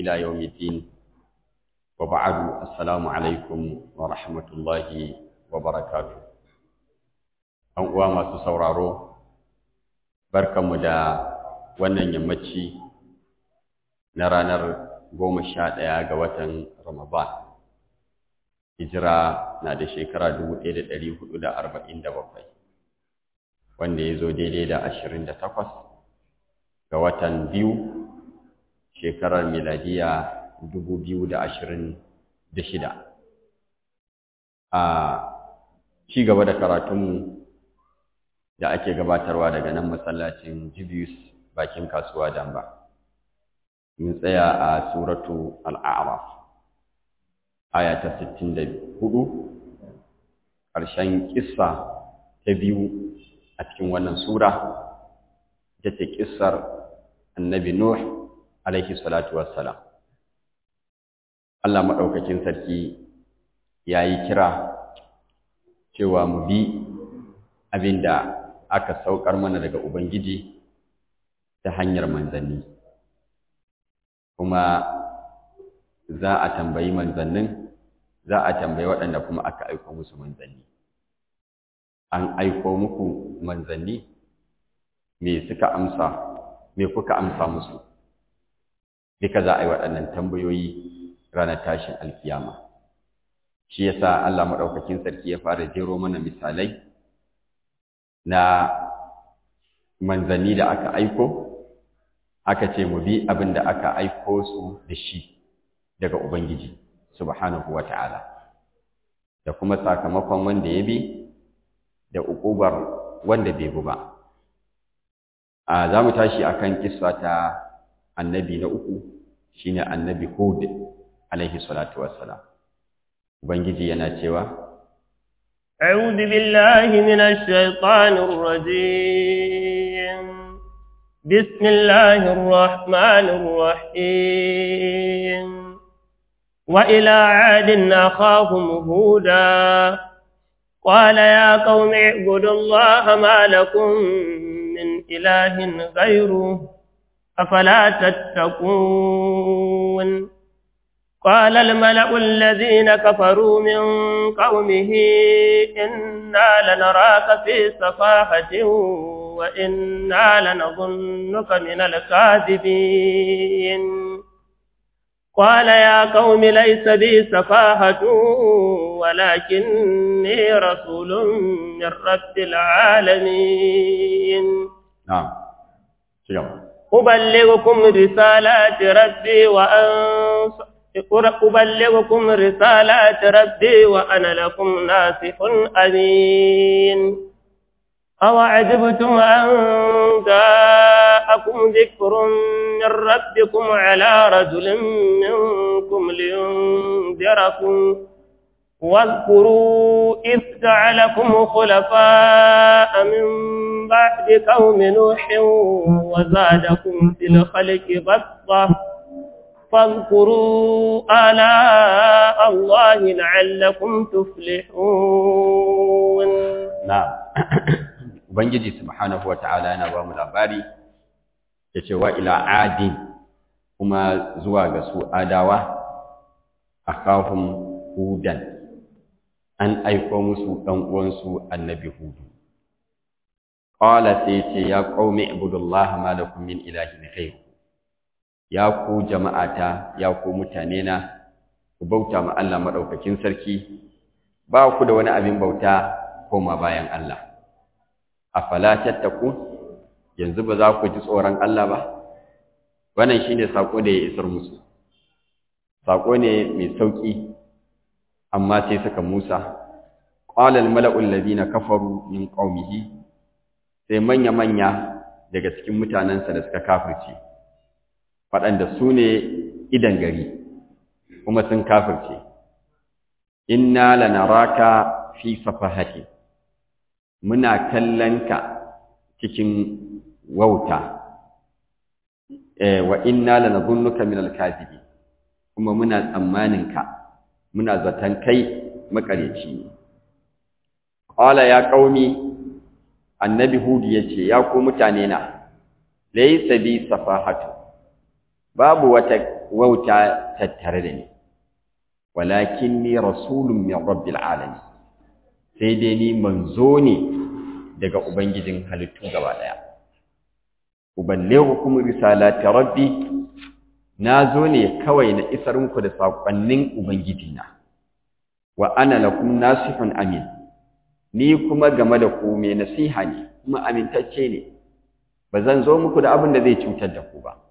إلى يوم الدين وبعد السلام عليكم ورحمة الله وبركاته أن uwa masu sauraro barkanmu da wannan yammaci na ranar goma sha ɗaya ga watan Ramadan hijira na da shekara dubu ɗaya da ɗari hudu da arba'in da bakwai wanda ya zo daidai da ashirin da takwas ga watan biyu shekarar miladiya dubu biyu da ashirin da shida a ci gaba da karatunmu da ake gabatarwa daga nan masallacin jibius bakin kasuwa damba mun tsaya a suratu al'araf aya ta sittin da hudu ƙarshen ƙissa ta biyu a cikin wannan sura ita ce ƙissar annabi nuh alaihi salatu wassalam Allah maɗaukakin sarki ya yi kira cewa mu bi abin da aka saukar mana daga Ubangiji ta hanyar manzanni kuma za a tambayi manzannin za a tambayi waɗanda kuma aka aiko musu manzanni an aiko muku manzanni me suka amsa me kuka amsa musu duka za a yi waɗannan tambayoyi ranar tashin alkiyama shi yasa Allah maɗaukakin sarki ya fara jero mana misalai na manzanni da aka aiko aka ce mu bi abin da aka aiko su da shi daga Ubangiji subhanahu wa ta'ala da kuma sakamakon wanda ya bi da uƙubar wanda bai bi ba a za mu tashi akan kissa ta annabi na uku shine annabi Hud alaihi salatu wassalam ubangiji yana cewa أعوذ بالله من الشيطان الرجيم بسم الله الرحمن الرحيم وإلى عاد أخاهم هودا قال يا قوم اعبدوا الله ما لكم من إله غيره أفلا تتقون قال الملأ الذين كفروا من قومه إنا لنراك في سفاحة وإنا لنظنك من الكاذبين قال يا قوم ليس بي سفاهة ولكني رسول من رب العالمين نعم شكرا أبلغكم رسالات ربي وأنص أبلغكم رسالات ربي وأنا لكم ناصح أمين أوعجبتم أن جاءكم ذكر من ربكم على رجل منكم لينذركم واذكروا إذ جعلكم خلفاء من بعد قوم نوح وزادكم في الخلق بسطة فاذكروا آلاء الله لعلكم تفلحون نعم Ubangiji subhanahu wa ta'ala yana ba mu labari ya ce wa ila adin kuma zuwa ga su adawa a kafin hudan an aiko musu ɗan uwansu annabi hudu. Ƙwala sai ce ya ƙaumi ibudullah ma da min ilahin ghairu ya ku jama'ata ya ku mutane na ku bauta ma Allah maɗaukakin sarki ba ku da wani abin bauta koma bayan Allah. afala tattaku yanzu ba za ku ji tsoron Allah ba wannan shine sako da ya isar musu sako ne mai sauki amma sai suka Musa qala al mala'u alladhina kafaru min qaumihi sai manya manya daga cikin mutanansa da suka kafirce waɗanda su ne idan gari kuma sun kafirce inna lanaraka fi safahati muna kallonka cikin wauta wa inna lanadhunnuka min al-kadhibi kuma muna tsammaninka muna zaton kai makareci ne qala ya qaumi annabi hud yace ya ku mutane na laysa bi safahatu babu wata wauta tattare da ni walakin ni rasulun min rabbil alamin sai dai ni manzo ne daga ubangijin halittu gaba daya uballighukum risalati rabbi na zo ne kawai na isar muku da sakonnin ubangijina wa ana lakum nasihun amin ni kuma game da ku mai nasiha ne kuma amintacce ne ba zan zo muku da abin da zai cutar da ku ba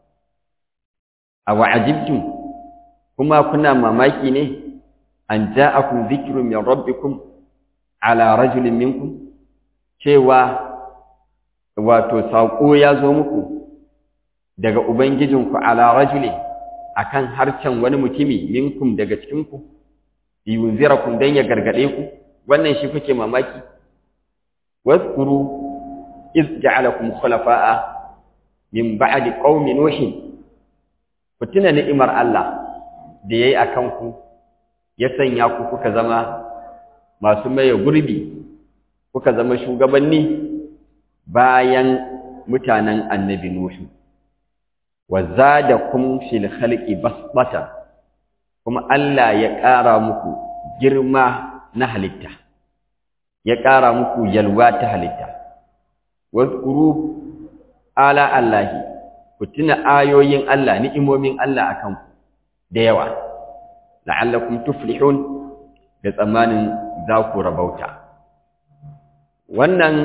a wa'ajibtum kuma kuna mamaki ne an ja'akum dhikrun min rabbikum ala rajulin minkum cewa wato saƙo ya zo muku daga ubangijinku ala rajulin akan harcen wani mutumi minkum daga cikinku yunzirakum dan ya gargade ku wannan shi kuke mamaki wazkuru iz ja'alakum khulafa'a min ba'di qaumi nuh ku tuna ni'imar Allah da yayi akan ku ya sanya ku kuka zama masu maye gurbi kuka zama shugabanni bayan mutanen annabi nuh wa zadakum fil khalqi basbatan kuma Allah ya ƙara muku girma na halitta ya ƙara muku yalwa ta halitta wazkuru ala Allahi ku tuna ayoyin Allah ni'imomin Allah akan ku da yawa la'allakum tuflihun da tsammanin za ku rabauta wannan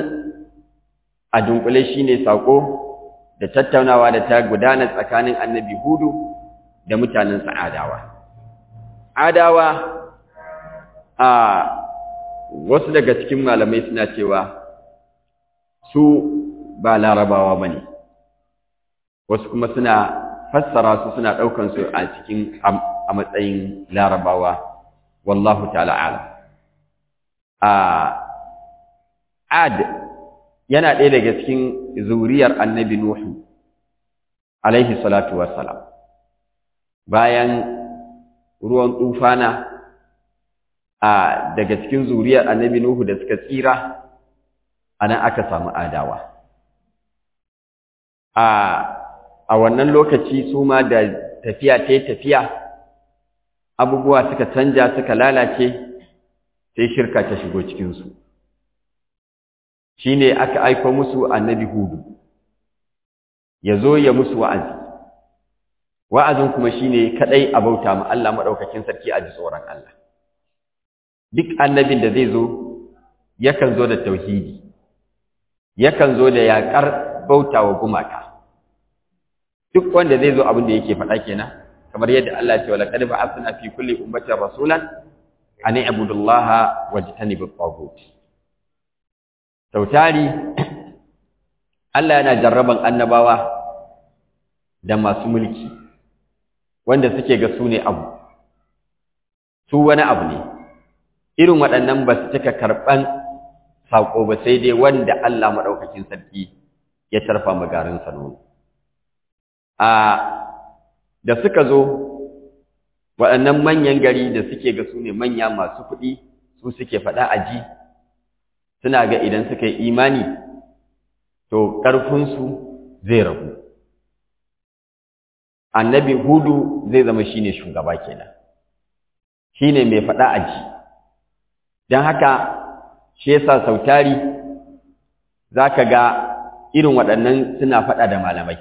a dunkule shine sako da tattaunawa da ta gudana tsakanin annabi hudu da mutanen sa'adawa adawa a wasu daga cikin malamai suna cewa su ba larabawa ba ne wasu kuma suna fassara su suna ɗaukan su a cikin a matsayin larabawa wallahu ta'ala ala a ad yana ɗaya daga cikin zuriyar annabi nuhu alaihi salatu wassalam bayan ruwan tufana a daga cikin zuriyar annabi Nuhu da suka tsira anan aka samu adawa a a wannan lokaci su ma da tafiya ta tafiya abubuwa suka canja suka lalace sai shirka ta shigo cikinsu shine aka aiko musu annabi hudu ya zo ya musu wa'azi wa'azin kuma shine kadai a bauta ma Allah madaukakin sarki a ji tsoron Allah duk annabin da zai zo yakan zo da tauhidi yakan zo da yakar bautawa gumaka duk wanda zai zo abin da yake faɗa kenan kamar yadda Allah ya ce wala qad ba'athna fi kulli ummatin rasulan an i'budu Allaha wajtanibu at-taghut sautari Allah yana jarraban annabawa da masu mulki wanda suke ga su ne abu su wani abu ne irin waɗannan ba su cika karɓan saƙo ba sai dai wanda Allah maɗaukakin sarki ya tarfa magarinsa nono a da suka zo waɗannan manyan gari da suke ga su ne manya masu kuɗi su suke faɗa a ji suna ga idan suka yi imani to ƙarfinsu zai ragu annabi hudu zai zama shine shugaba kenan shine mai faɗa a ji don haka shi yasa sautari za ka ga irin waɗannan suna faɗa da malamai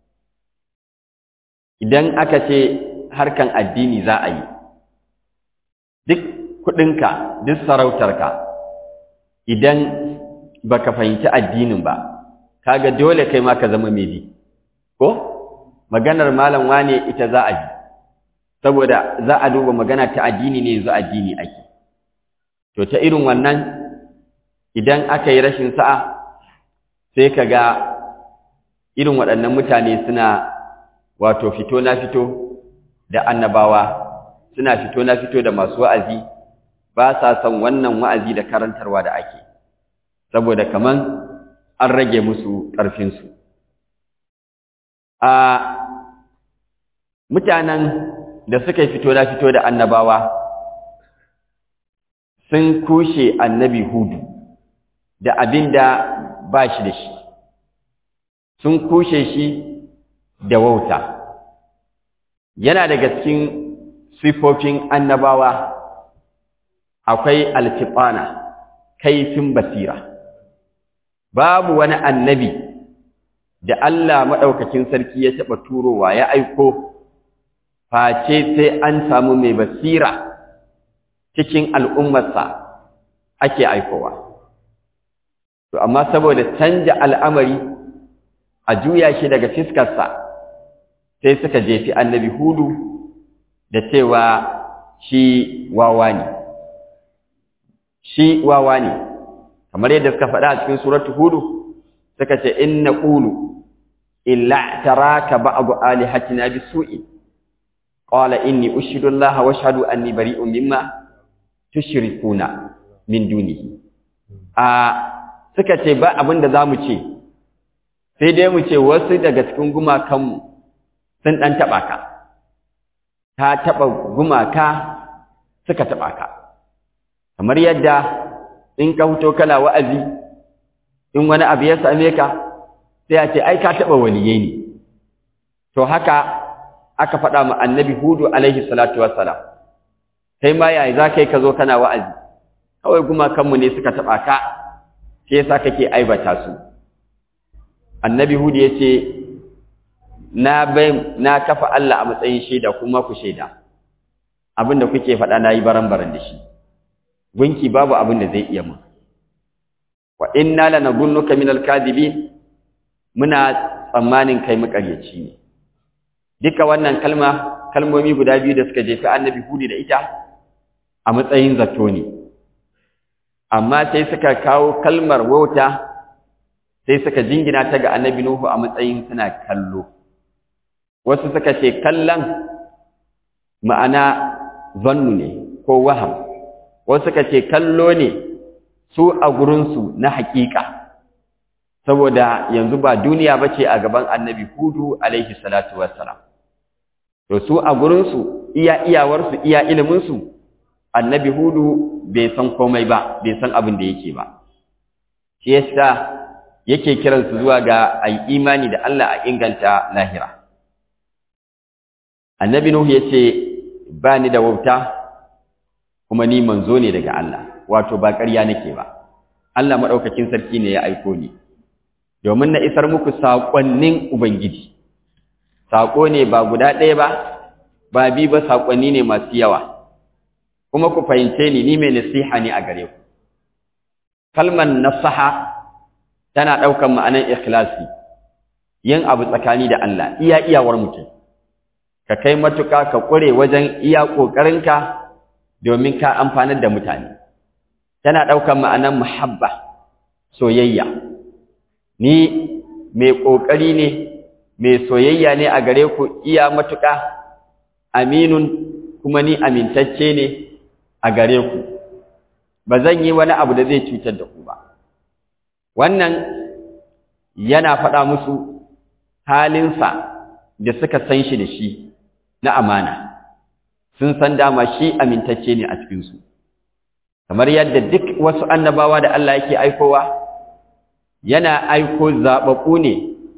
idan aka ce harkan addini za a yi duk kuɗinka duk sarautarka idan baka fahimci addinin ba kaga dole kai ma ka zama mai bi ko maganar malam wane ita za a ji saboda za a duba magana ta addini ne yanzu addini ake to ta irin wannan idan aka yi rashin sa'a sai ka ga irin waɗannan mutane suna wato fito na fito da annabawa suna fito na fito da masu wa'azi ba sa son wannan wa'azi da karantarwa da ake saboda kaman an rage musu ƙarfinsu a mutanen da suka fito na fito da annabawa sun kushe annabi hudu da abin da ba shi da shi sun kushe shi da wauta yana daga cikin sifofin annabawa akwai altifana kaifin basira babu wani annabi da Allah maɗaukakin sarki ya taɓa turowa ya aiko face sai an samu mai basira cikin al'ummarsa ake aikowa to amma saboda canja al'amari a juya shi daga fiskarsa sai suka jefi annabi hudu da cewa shi wawa ne shi wawa ne kamar yadda suka faɗa a cikin suratu hudu suka ce inna qulu illa taraka ba'du alihatina bisu'i qala inni ushidu Allah wa ashhadu anni bari'un mimma tushrikuna min dunihi a suka ce ba abin da zamu ce sai dai mu ce wasu daga cikin gumakanmu sun dan taba ka ta taba gumaka suka taba ka kamar yadda in ka fito kana wa'azi in wani abu ya same ka sai a ce ai ka taba waliyai ne to haka aka faɗa ma annabi hudu alaihi salatu wassalam kai ma yayi za kai ka zo kana wa'azi kawai gumakanmu ne suka taɓa ka shi yasa kake aibata su annabi hudu ya ce na bai na kafa Allah a matsayin shaida kuma ku shaida abinda kuke faɗa na yi baran-baran da shi gunki babu abin da zai iya mu wa inna lanadhunnuka minal kadhibin muna tsammanin kai makaryaci ne duka wannan kalma kalmomi guda biyu da suka jefi annabi hudu da ita a matsayin zato ne amma sai suka kawo kalmar wauta sai suka jingina ta ga annabi nuhu a matsayin suna kallo wasu suka ce kallon ma'ana zannu ne ko waham wasu suka ce kallo ne su a gurinsu na haƙiƙa saboda yanzu ba duniya ba ce a gaban annabi hudu alaihi salatu wassalam to su a gurinsu iya iyawarsu iya iliminsu annabi hudu bai san komai ba bai san abin da yake ba shi yasa yake kiransu zuwa ga ai imani da Allah a inganta lahira annabi nuhu yace ba ni da wauta kuma ni manzo ne daga Allah wato ba ƙarya nake ba Allah madaukakin sarki ne ya aiko ni domin na isar muku saƙonnin ubangiji saƙo ne ba guda ɗaya ba ba bi ba saƙonni ne masu yawa kuma ku fahimce ni ni mai nasiha ne a gare ku kalmar nasaha tana ɗaukar ma'anar ikhlasi yin abu tsakani da Allah iya iyawar mutum ka kai matuka ka ƙure wajen iya ƙoƙarinka domin ka amfanar da mutane tana ɗaukar ma'anar muhabba soyayya ni mai ƙoƙari ne mai soyayya ne a gare ku iya matuƙa aminun kuma ni amintacce ne a gare ku ba zan yi wani abu da zai cutar da ku ba wannan yana faɗa musu halinsa da suka san shi da shi na amana sun san dama shi amintacce ne a cikinsu kamar yadda duk wasu annabawa da Allah yake aikowa yana aiko zaɓaɓɓu ne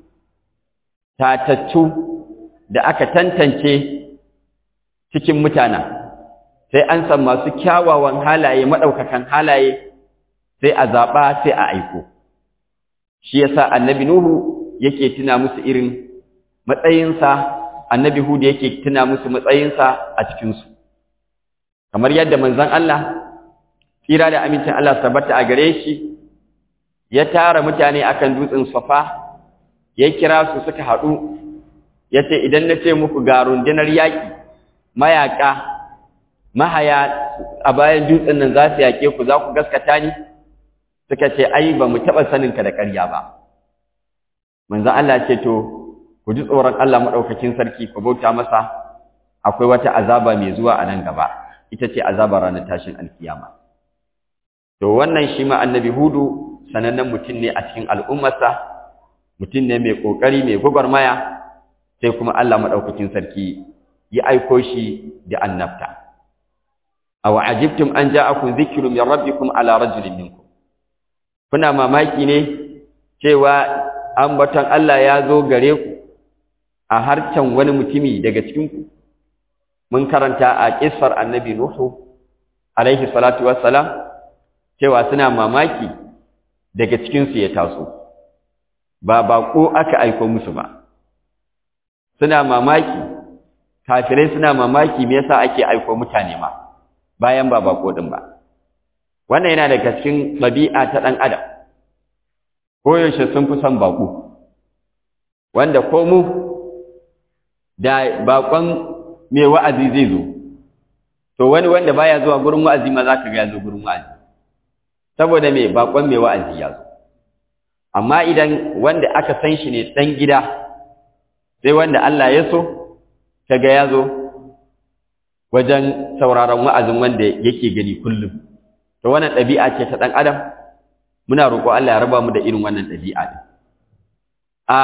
tatattu da aka tantance cikin mutanen sai an san masu kyawawan halaye maɗaukakan halaye sai a zaɓa sai a aiko shi yasa annabi nuhu yake tuna musu irin matsayinsa annabi hudu yake tuna musu matsayinsa a cikinsu kamar yadda manzon Allah tsira da amincin Allah tabbata a gare shi ya tara mutane akan dutsen safa ya kira su suka haɗu ya ce idan na ce muku ga rundunar yaƙi mayaƙa mahaya a bayan dutsen nan za su yaƙe ku za ku gaskata ni suka ce ai ba mu taɓa saninka da ƙarya ba manzo Allah ce to ku ji tsoron Allah maɗaukakin sarki ku bauta masa akwai wata azaba mai zuwa a nan gaba ita ce azabar ranar tashin alkiyama to wannan shi ma annabi hudu sanannen mutum ne a cikin al'ummarsa mutum ne mai ƙoƙari mai gwagwarmaya sai kuma Allah maɗaukakin sarki ya aiko shi da annabta aw ajibtum an ja'akum dhikrun min rabbikum ala rajulin minkum kuna mamaki ne cewa ambaton Allah ya zo gare ku a harcen wani mutumi daga cikin ku mun karanta a kissar annabi nuhu alaihi salatu wassalam cewa suna mamaki daga cikin su ya taso ba bako aka aiko musu ba suna mamaki kafirai suna mamaki me yasa ake aiko mutane ma bayan ba bako din ba wannan yana daga cikin ɗabi'a ta ɗan adam koyaushe sun fi son bako wanda ko mu da bakon mai wa'azi zai zo to wani wanda baya zuwa gurin wa'azi ma za ka ga ya zo gurin wa'azi saboda mai bakon mai wa'azi ya zo amma idan wanda aka san shi ne ɗan gida sai wanda Allah ya so kaga ya zo wajen sauraron wa'azin wanda yake gani kullum to wannan ɗabi'a ce ta ɗan adam muna roƙo Allah ya raba mu da irin wannan ɗabi'a ɗin a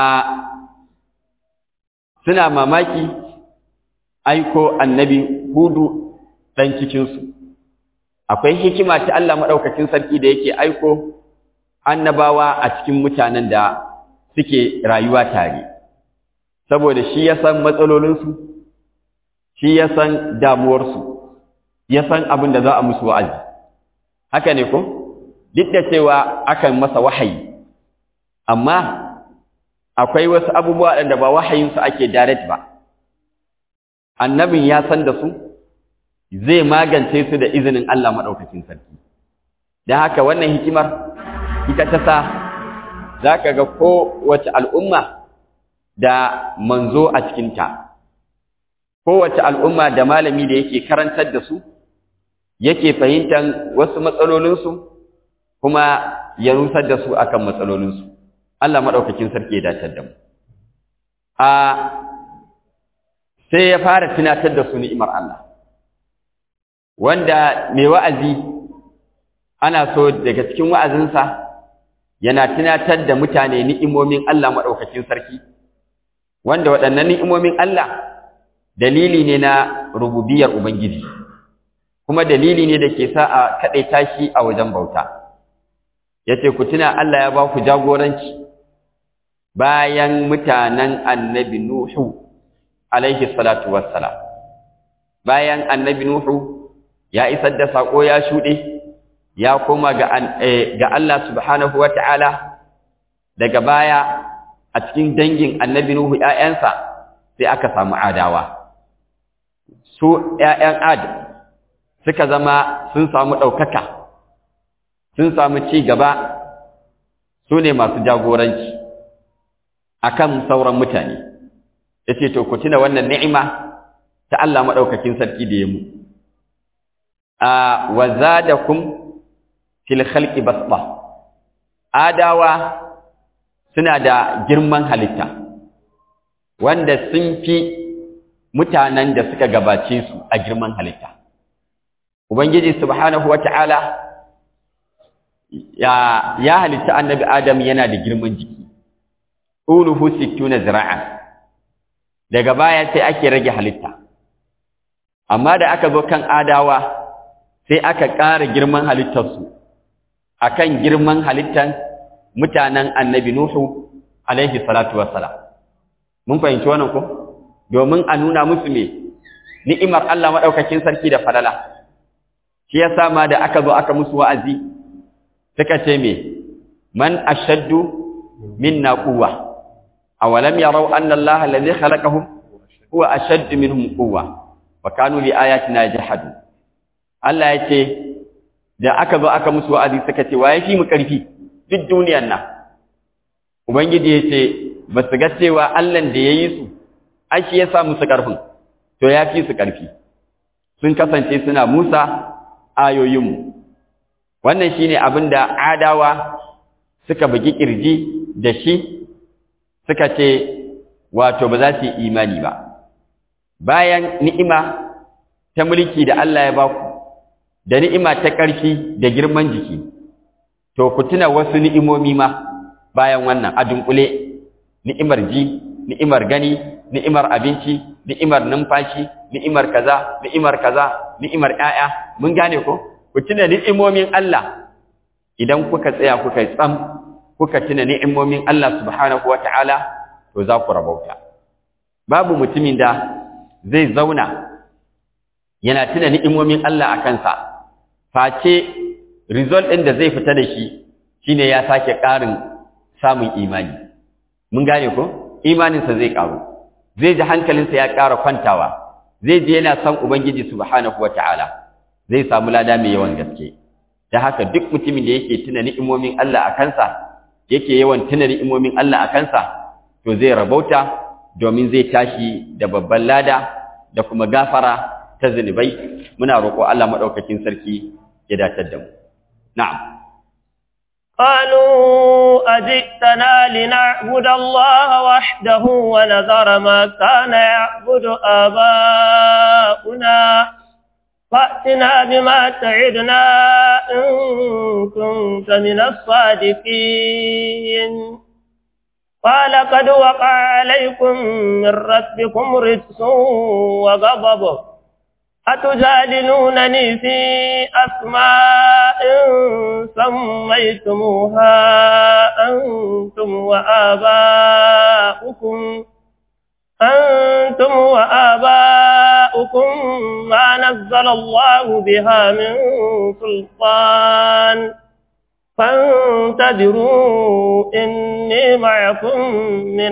suna mamaki aiko annabi hudu ɗan cikinsu akwai hikima ta Allah maɗaukacin sarki da yake aiko annabawa a cikin mutanen da suke rayuwa tare saboda shi ya san matsalolinsu shi ya san damuwarsu ya san abin da za a musu wa'azi haka ne ko duk da cewa akan masa wahayi amma akwai wasu abubuwa da ba wahayinsu ake direct ba annabin ya san da su zai magance su da izinin Allah maɗaukacin sarki don haka wannan hikimar ita ta sa za ka ga kowace al'umma da manzo a cikinta kowace al'umma da malami da yake karantar da su yake fahimtar wasu matsalolinsu kuma ya rusar da su akan matsalolinsu Allah maɗaukakin sarki ya dacar da mu a sai ya fara tunatar da su ni'imar Allah wanda mai wa'azi ana so daga cikin wa'azinsa yana tunatar da mutane ni'imomin Allah maɗaukakin sarki wanda waɗannan ni'imomin Allah dalili ne na rububiyar Ubangiji kuma dalili ne da ke sa a kaɗaita shi a wajen bauta yace ku tuna Allah ya ba ku jagoranci bayan mutanen annabi Nuhu alaihi salatu wassalam bayan annabi Nuhu ya isar da sako ya shuɗe ya koma ga ga Allah subhanahu wata'ala daga baya a cikin dangin annabi Nuhu ƴaƴansa sai aka samu adawa su ƴaƴan Ad suka zama sun samu ɗaukaka sun samu ci gaba su ne masu jagoranci akan sauran mutane yace to ku tuna wannan ni'ima ta Allah madaukakin sarki da ya mu a wazadakum fil khalqi basba adawa suna da girman halitta wanda sun fi mutanen da suka gabace su a girman halitta ubangiji subhanahu wata'ala ya ya halitta annabi adam yana da girman jiki uluhu 60 zira'an daga baya sai ake rage halitta amma da aka zo kan adawa sai aka ƙara girman halittarsu akan girman halittan mutanen annabi nuhu alaihi salatu wassalam mun fahimci wannan ko domin a nuna musu me ni'imar Allah madaukakin sarki da falala shi yasa ma da aka zo aka musu wa'azi suka ce me man ashaddu minna quwwa awalam yarau anna allaha alladhi khalaqahum huwa ashaddu minhum quwwa wa kanu li ayatina jahadu Allah yace da aka zo aka musu wa'azi suka ce waye fi mu karfi duk duniyar nan ubangiji yace ba su ga cewa Allah da yayi su ai shi yasa musu karfin to ya fi su karfi sun kasance suna Musa ayoyinmu wannan shine abin da adawa suka bugi kirji da shi suka ce wato ba za su yi imani ba bayan ni'ima ta mulki da Allah ya baku da ni'ima ta ƙarfi da girman jiki to ku tuna wasu ni'imomi ma bayan wannan a dunkule ni'imar ji ni'imar gani ni'imar abinci ni'imar numfashi ni'imar kaza ni'imar kaza ni'imar ƴaƴa mun gane ko ku tuna ni'imomin Allah idan kuka tsaya kuka tsam kuka tuna ni'imomin Allah subhanahu wata'ala to za ku rabauta babu mutumin da zai zauna yana tuna ni'imomin Allah a kansa face result ɗin da zai fita da shi shine ya sake ƙarin samun imani mun gane ko imaninsa zai ƙaru zai ji hankalinsa ya ƙara kwantawa zai ji yana son ubangiji subhanahu wata'ala zai samu lada mai yawan gaske da haka duk mutumin da yake tuna ni'imomin Allah a kansa yake yawan tuna ni'imomin Allah a kansa to zai rabauta domin zai tashi da babban lada da kuma gafara ta zunubai muna roƙo Allah madaukakin sarki ya datar da mu na'am قالوا أجئتنا لنعبد الله وحده ونذر ما كان يعبد آباؤنا فأتنا بما تعدنا إن كنت من الصادقين قال قد وقع عليكم من ربكم رجس وغضب أتجادلونني في أسماء سميتموها أنتم وآباؤكم أنتم وآباؤكم ما نزل الله بها من سلطان فانتظروا إني معكم من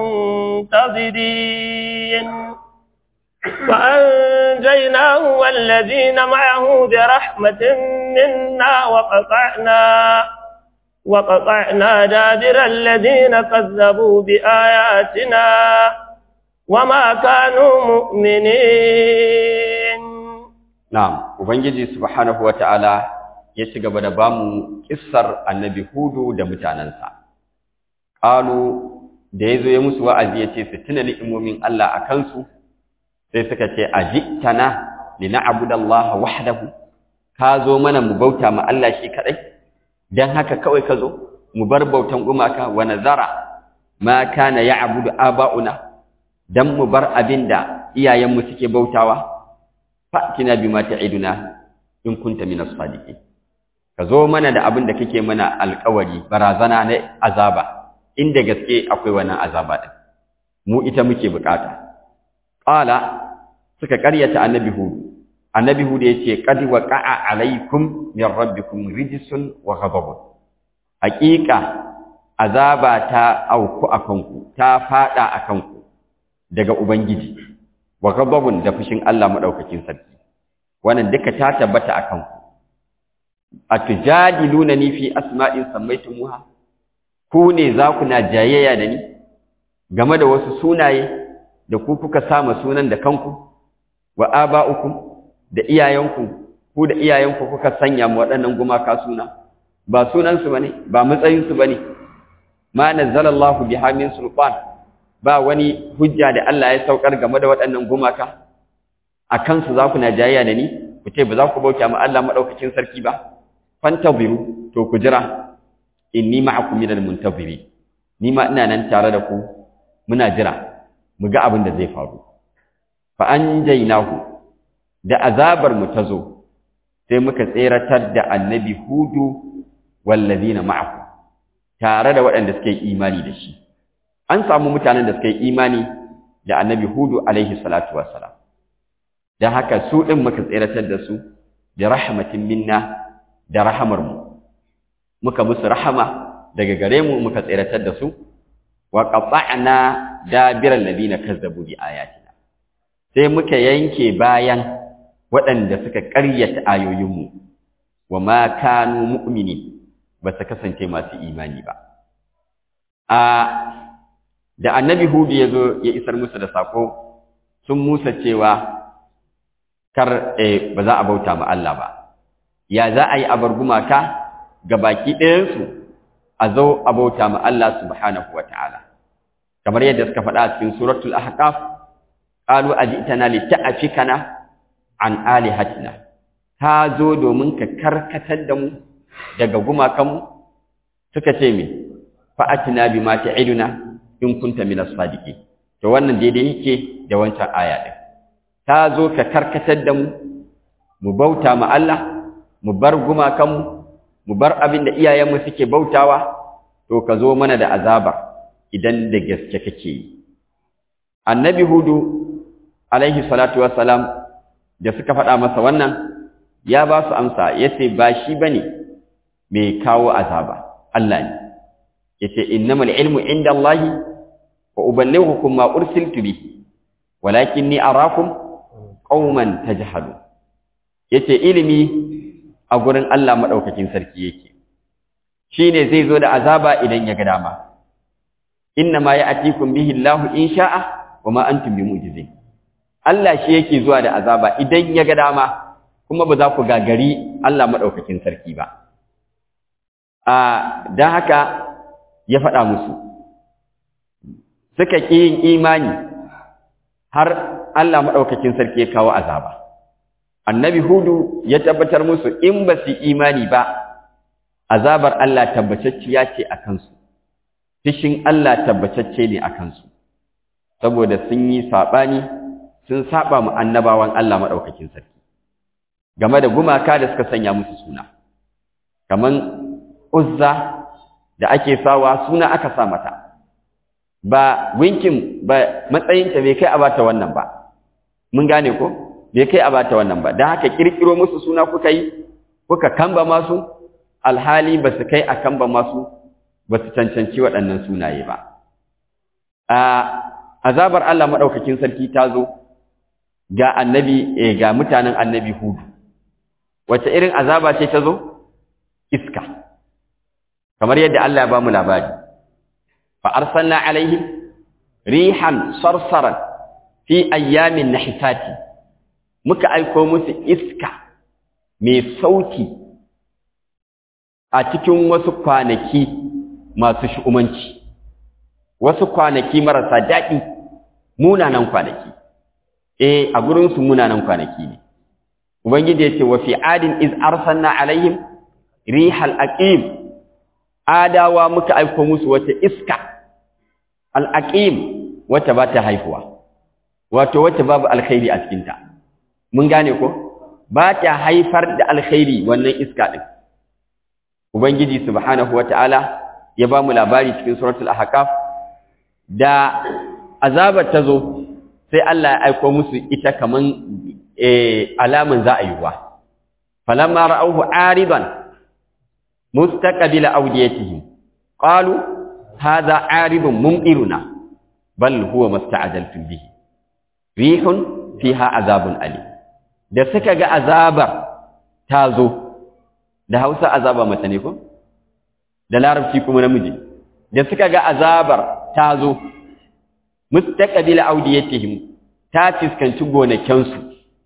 المنتظرين فأنجيناه والذين معه برحمة منا وقطعنا وقطعنا دابر الذين كذبوا بآياتنا وما كانوا مؤمنين نعم وبنجي سبحانه وتعالى ya ci gaba da bamu kissar annabi hudu da mutanensa ƙalu da ya zo ya musu wa'azi ya ce su tuna ni'imomin Allah a kansu sai suka ce a jiktana li na'budallaha wahdahu ka zo mana mu bauta ma Allah shi kadai dan haka kawai ka zo mu bar bautan gumaka wa nazara ma kana ya'budu aba'una dan mu bar abinda iyayenmu suke bautawa fa'tina bima ta'iduna in kunta minas sadiqin ka zo mana da abin da kake mana alkawari barazana na azaba inda gaske akwai wannan azaba din mu ita muke bukata qala suka karyata annabi hud annabi hud yace qad waqa'a alaikum min rabbikum rijsun wa ghadabun haqiqa azaba ta auku akanku ta fada akanku daga ubangiji wa ghadabun da fushin Allah madaukakin sarki wannan duka ta tabbata akanku atujadilunani fi asma'in sammaytumuha ku ne za ku na jayayya da ni game da wasu sunaye da ku kuka sama sunan da kanku wa aba'ukum da iyayenku ku da iyayenku kuka sanya mu waɗannan gumaka suna ba sunan su bane ba matsayin su bane ma nazzalallahu biha min sultan ba wani hujja da Allah ya saukar game da waɗannan gumaka akan su za ku na jayayya da ni ku ce ba za ku bauta ma Allah madaukakin sarki ba fantaziru to ku jira inni ma'akum minal muntazirin ni ma ina nan tare da ku muna jira mu ga abin da zai faru fa anjaynahu da azabar mu tazo sai muka tseratar da annabi hudu wallazina ma'ahu tare da waɗanda suka yi imani da shi an samu mutanen da suka yi imani da annabi hudu alaihi salatu wassalam dan haka su din muka tseratar da su da rahmatin minna da rahamarmu muka musu rahama daga gare mu muka tseratar da su wa qata'na dabiral ladina kazzabu bi ayatina sai muka yanke bayan waɗanda suka ƙaryata ayoyinmu wa ma kanu mu'mini ba su kasance masu imani ba a da annabi hudu ya zo ya isar musu da sako sun musa cewa kar eh, ba za a bauta ma Allah ba ya za a yi abar gumaka ga baki ɗayansu a zo a bauta ma Allah subhanahu wa ta'ala kamar yadda suka faɗa a cikin suratul ahqaf qalu ajitana lita'afikana an alihatina ta zo domin ka karkatar da mu daga gumakanmu suka ce me fa'atina bima ta'iduna in kunta minas sadiqin to wannan daidai yake da wancan aya din ta zo ka karkatar da mu mu bauta ma Allah mu bar gumakanmu mu bar abin da iyayenmu suke bautawa to ka zo mana da azaba idan da gaske kake yi annabi hudu alaihi salatu wassalam da suka faɗa masa wannan ya ba su amsa yace ba shi bane mai kawo azaba Allah ne yace innamal ilmu inda Allah wa uballighukum ma ursiltu bihi walakinni arakum qauman tajhalun yace ilimi a gurin Allah madaukakin sarki yake shine zai zo da azaba idan ya ga dama inna ma ya'tikum bihi Allah in sha'a wa ma antum bimujizin Allah shi yake zuwa da azaba idan ya ga dama kuma ba za ku gagari Allah madaukakin sarki ba a dan haka ya faɗa musu suka ƙi yin imani har Allah maɗaukakin sarki ya kawo azaba. Annabi Hudu ya tabbatar musu in ba su imani ba, azabar Allah tabbacacciya ce a kansu, fishin Allah tabbacacce ne a kansu, saboda sun yi saɓani sun saɓa mu annabawan Allah maɗaukakin sarki. Game da gumaka da suka sanya musu suna, kaman Uzza da ake sawa suna aka sa mata. ba winkin ba matsayinta bai kai a bata wannan ba mun gane ko bai kai a bata wannan ba dan haka kirkiro musu suna kuka yi kuka kamba masu alhali ba su kai a kamba masu ba su cancanci waɗannan sunaye ba a azabar Allah madaukakin sarki ta zo ga annabi eh, ga mutanen annabi hudu wace irin azaba ce ta zo iska kamar yadda Allah ya ba mu labari فأرسلنا عليهم ريحا صرصرا في أيام النحسات muka aiko musu iska mai sauti a cikin wasu kwanaki masu shu'umanci wasu kwanaki marasa daɗi munanan kwanaki eh a gurinsu munanan kwanaki ne ubangiji ya ce wa fi adin iz arsalna alaihim rihal aqim adawa muka aiko musu wata iska al'aqim wata ba ta haifuwa wato wata babu alkhairi a cikinta mun gane ko ba ta haifar da alkhairi wannan iska ɗin ubangiji subhanahu wata'ala ya ba mu labari cikin suratul ahqaf da azabar ta zo sai Allah ya aiko musu ita kaman eh alaman za a yi ruwa falamma ra'awhu aridan mustaqbila awdiyatihim qalu hadha aridun mumtiruna bal huwa masta'jaltum bihi rihun fiha azabun ali da suka ga azabar ta zo da Hausa azaba mace ne ko da Larabci kuma namiji da suka ga azabar ta zo mustaqbila awdiyatihim ta fiskanci gonakansu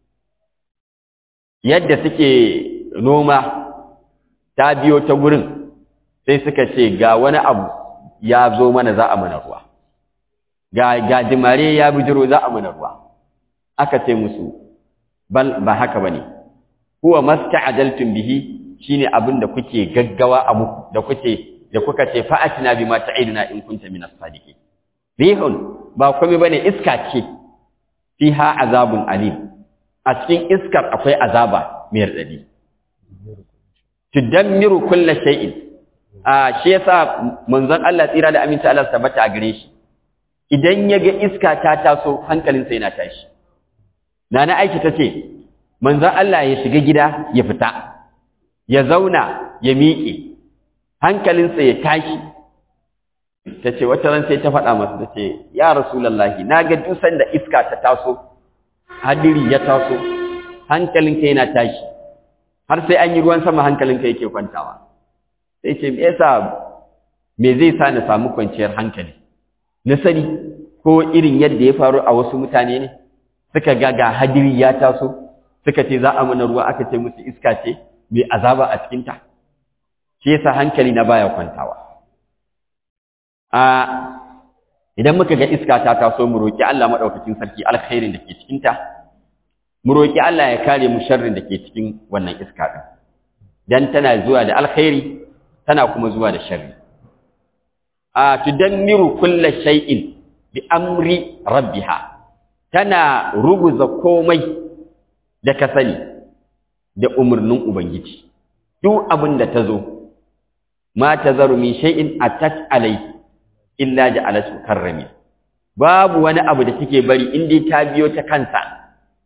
yadda suke noma ta biyo ta gurin sai suka ce ga wani abu ya zo mana za a mana ruwa ga gajimare ya bijiro za a mana ruwa aka ce musu bal ba haka bane huwa masta'ajaltum bihi shine abin da kuke gaggawa a muku da kuke da kuka ce fa'atina bima ta'iduna in kunta minas sadiqin rihun ba komai bane iska ce fiha azabun alim a cikin iskar akwai azaba mai radadi tudammiru kulli shay'in a shi yasa manzon Allah tsira da aminta Allah tabbata a gare shi idan ya ga iska ta taso hankalinsa yana tashi nana aiki tace manzon Allah ya shiga gida ya fita ya zauna ya miƙe hankalinsa ya tashi tace wata ran sai ta faɗa masa tace ya rasulullahi naga dusan da iska ta taso hadiri ya taso hankalinka yana tashi har sai an yi ruwan sama hankalinka yake kwantawa sai ce me yasa me zai sa na samu kwanciyar hankali na sani ko irin yadda ya faru a wasu mutane ne suka ga ga hadiri ya taso suka ce za a mana ruwa aka ce musu iska ce mai azaba a cikinta shi yasa hankali na baya kwantawa a idan muka ga iska ta taso mu roki Allah madaukakin sarki alkhairin da ke cikinta mu roki Allah ya kare mu sharrin da ke cikin wannan iska din dan tana zuwa da alkhairi tana kuma zuwa da sharri a tudammiru kulla shay'in bi amri rabbiha tana ruguza komai da ka sani da umarnin ubangiji duk abin da ta zo ma tazaru min shay'in atat alai illa ja'alatu karrami babu wani abu da take bari in dai ta biyo ta kansa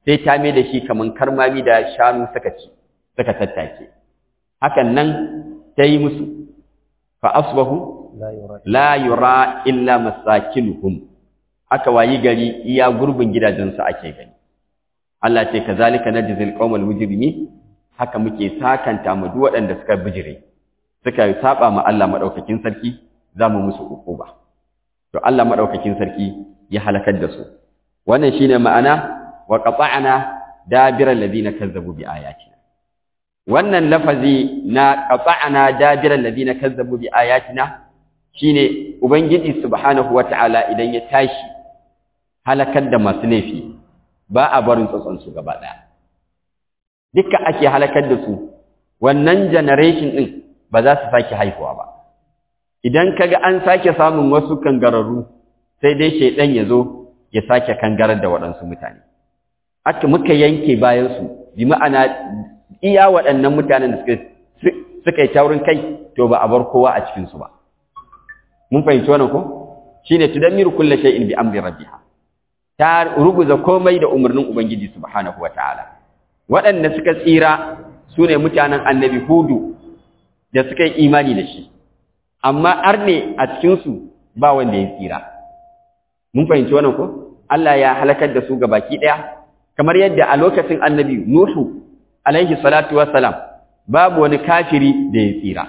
sai ta mai da shi kaman karmami da shanu suka ci suka tattake hakan nan ta yi musu fa asbahu la yura illa masakinuhum aka wayi gari iya gurbin gidajensu ake gani Allah ce kazalika najzil qaumal mujrimin haka muke sakanta mu duk waɗanda suka bijire suka saba ma Allah madaukakin sarki zamu musu ukuba to Allah madaukakin sarki ya halakar da su wannan shine ma'ana wa qata'na dabiral ladina kazzabu bi ayatina wannan lafazi na qata'na dabiral ladina kazzabu bi ayatina shine ubangiji subhanahu wata'ala idan ya tashi halakar da masu laifi ba a barin tsotson su gaba daya dukkan ake halakar da su wannan generation din ba za su sake haihuwa ba idan kaga an sake samun wasu kangararru sai dai shaidan ya zo ya sake kangarar da waɗansu mutane aka muka yanke bayansu bi ma'ana iya waɗannan mutanen da suka yi taurin kai to ba a bar kowa a cikinsu ba mun fahimci wannan ko shine tudammiru kulli shay'in bi amri rabbiha ta ruguza komai da umarnin ubangiji subhanahu wataala waɗanda suka tsira sune mutanen annabi hudu da suka yi imani da shi amma arne a cikinsu ba wanda ya tsira mun fahimci wannan ko Allah ya halakar da su baki ɗaya kamar yadda a lokacin annabi Nuhu alaihi salatu wassalam babu wani kafiri da ya tsira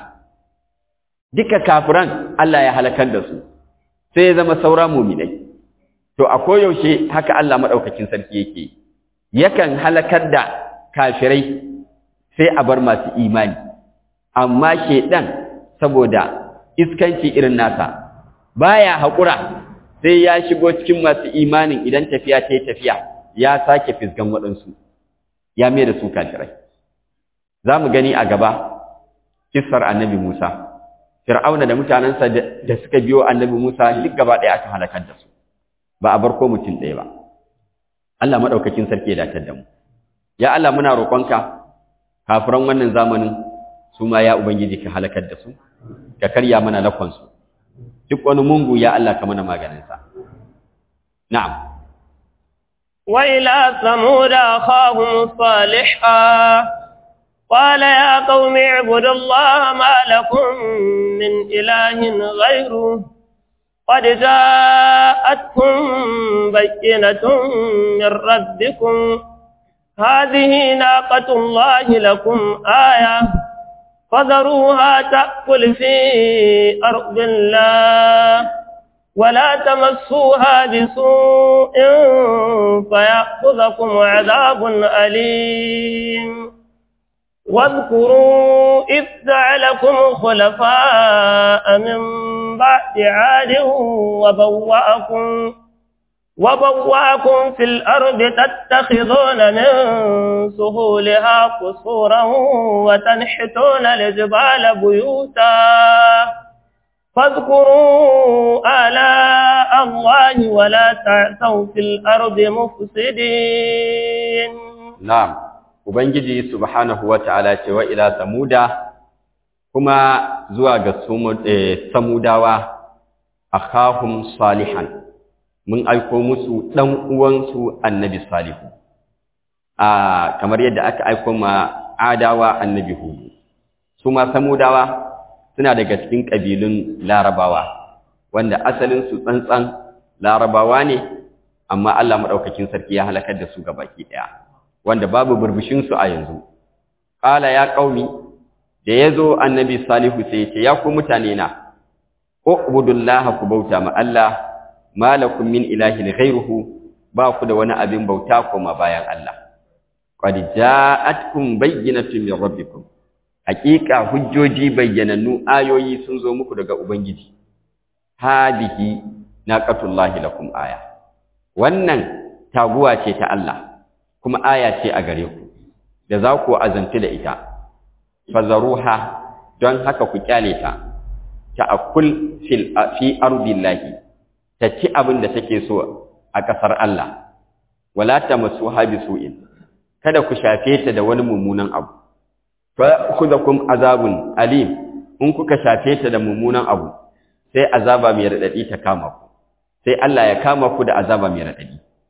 duka kafiran Allah ya halakar da su sai ya zama saura muminai to a koyaushe haka Allah madaukakin sarki yake yakan halakar da kafirai sai a bar masu imani amma shedan saboda iskanci irin nasa baya haƙura sai ya shigo cikin masu imanin idan tafiya ta yi tafiya ya sake fisgan waɗansu ya mai da su kafirai za mu gani a gaba kissar annabi Musa Fir'auna da mutanensa da suka biyo annabi Musa duk gaba ɗaya aka halakar da su ba a bar ko mutum ɗaya ba Allah maɗaukakin sarki ya datar da mu ya Allah muna roƙonka kafiran wannan zamanin su ma ya ubangiji ka halakar da su ka karya mana lakonsu duk wani mungu ya Allah ka mana maganinsa na'am وإلى ثمود أخاهم صالحا قال يا قوم اعبدوا الله ما لكم من إله غيره قد جاءتكم بينة من ربكم هذه ناقة الله لكم آية فذروها تأكل في أرض الله ولا تمسوها بسوء فيأخذكم عذاب أليم واذكروا إذ جعلكم خلفاء من بعد عاد وبوأكم وبوأكم في الأرض تتخذون من سهولها قصورا وتنحتون الجبال بيوتا فاذكروا آلاء الله ولا تعثوا في الأرض مفسدين نعم Ubangiji subhanahu wa ta'ala ce wa ila samuda kuma zuwa ga samudawa a kahun salihan mun aiko musu ɗan uwansu annabi salihu a kamar yadda aka aiko ma adawa annabi hudu su ma samudawa suna daga cikin ƙabilun larabawa wanda asalinsu tsantsan larabawa ne amma Allah maɗaukakin sarki ya halakar da su baki ɗaya wanda babu burbushinsu a yanzu ƙala ya ƙaumi da ya zo annabi salihu sai ce ya ku mutane na ubudullaha ku bauta ma Allah malakum min ilahin ghairuhu ba ku da wani abin bauta koma bayan Allah qad ja'atkum bayyinatun min rabbikum haqiqa hujjoji bayyanannu ayoyi sun zo muku daga ubangiji hadihi naqatullahi lakum aya wannan taguwa ce ta Allah kuma aya ce a gare ku da za ku azanti da ita fazaruha don haka ku kyale ta ta'akul fil fi ardillahi ta ci abin da take so a ƙasar Allah wala tamassuha bisu'in kada ku shafe ta da wani mummunan abu fa khudhukum azabun alim in kuka shafe ta da mummunan abu sai azaba mai radadi ta kama ku sai Allah ya kama ku da azaba mai radadi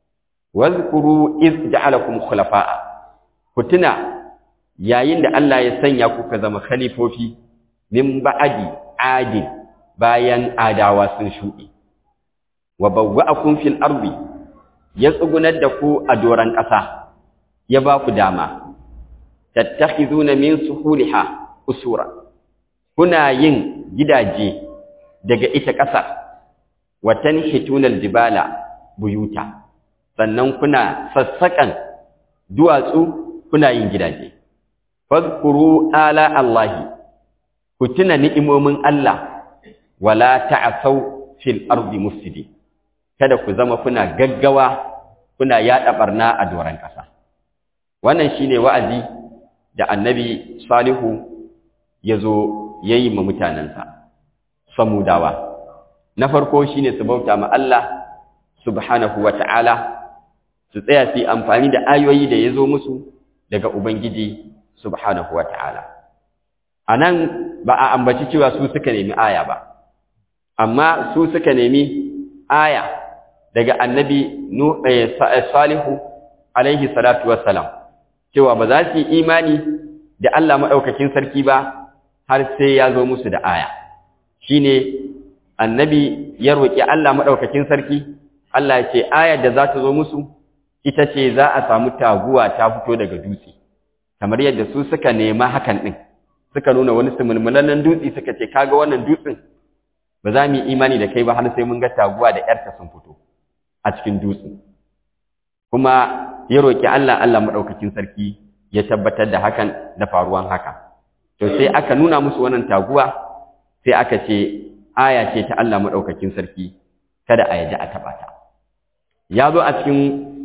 wazkuru iz ja'alakum khulafa'a ku tuna yayin da Allah ya sanya ku ka zama khalifofi min ba'adi adin bayan adawa sun shuɗe wa bawwa'akum fil ardi ya tsugunar da ku a doran ƙasa ya ba ku dama tattakhizuna min suhuliha usura kuna yin gidaje daga ita ƙasar wa tanhituna aljibala buyuta sannan kuna sassaƙan duwatsu kuna yin gidaje fadhkuru ala allahi ku tuna ni'imomin Allah wala ta'asaw fil ardi mufsidin kada ku zama kuna gaggawa kuna yada barna a doran kasa wannan shine wa'azi da annabi salihu yazo yayi ma mutanansa samudawa na farko shine su bauta ma Allah subhanahu wata'ala su tsaya su amfani da ayoyi da yazo musu daga ubangiji subhanahu wata'ala anan ba a ambaci cewa su suka nemi aya ba amma su suka nemi aya daga annabi salihu alaihi salatu wassalam cewa ba za su yi imani da Allah maɗaukakin sarki ba har sai ya zo musu da aya shine annabi ya roƙi Allah maɗaukakin sarki Allah ya ce ayar da za ta zo musu ita ce za a samu taguwa ta fito daga dutse kamar yadda su suka nema hakan ɗin suka nuna wani sumulmulannan dutse suka ce kaga wannan dutsen ba za mu yi imani da kai ba har sai mun ga taguwa da ‘yarta sun fito a cikin dutse. Kuma ya roƙi Allah Allah maɗaukakin sarki ya tabbatar da hakan da faruwan haka. To sai aka nuna musu wannan taguwa sai aka ce aya ce ta Allah maɗaukakin sarki kada a yaji a taɓa ta. Ya zo a cikin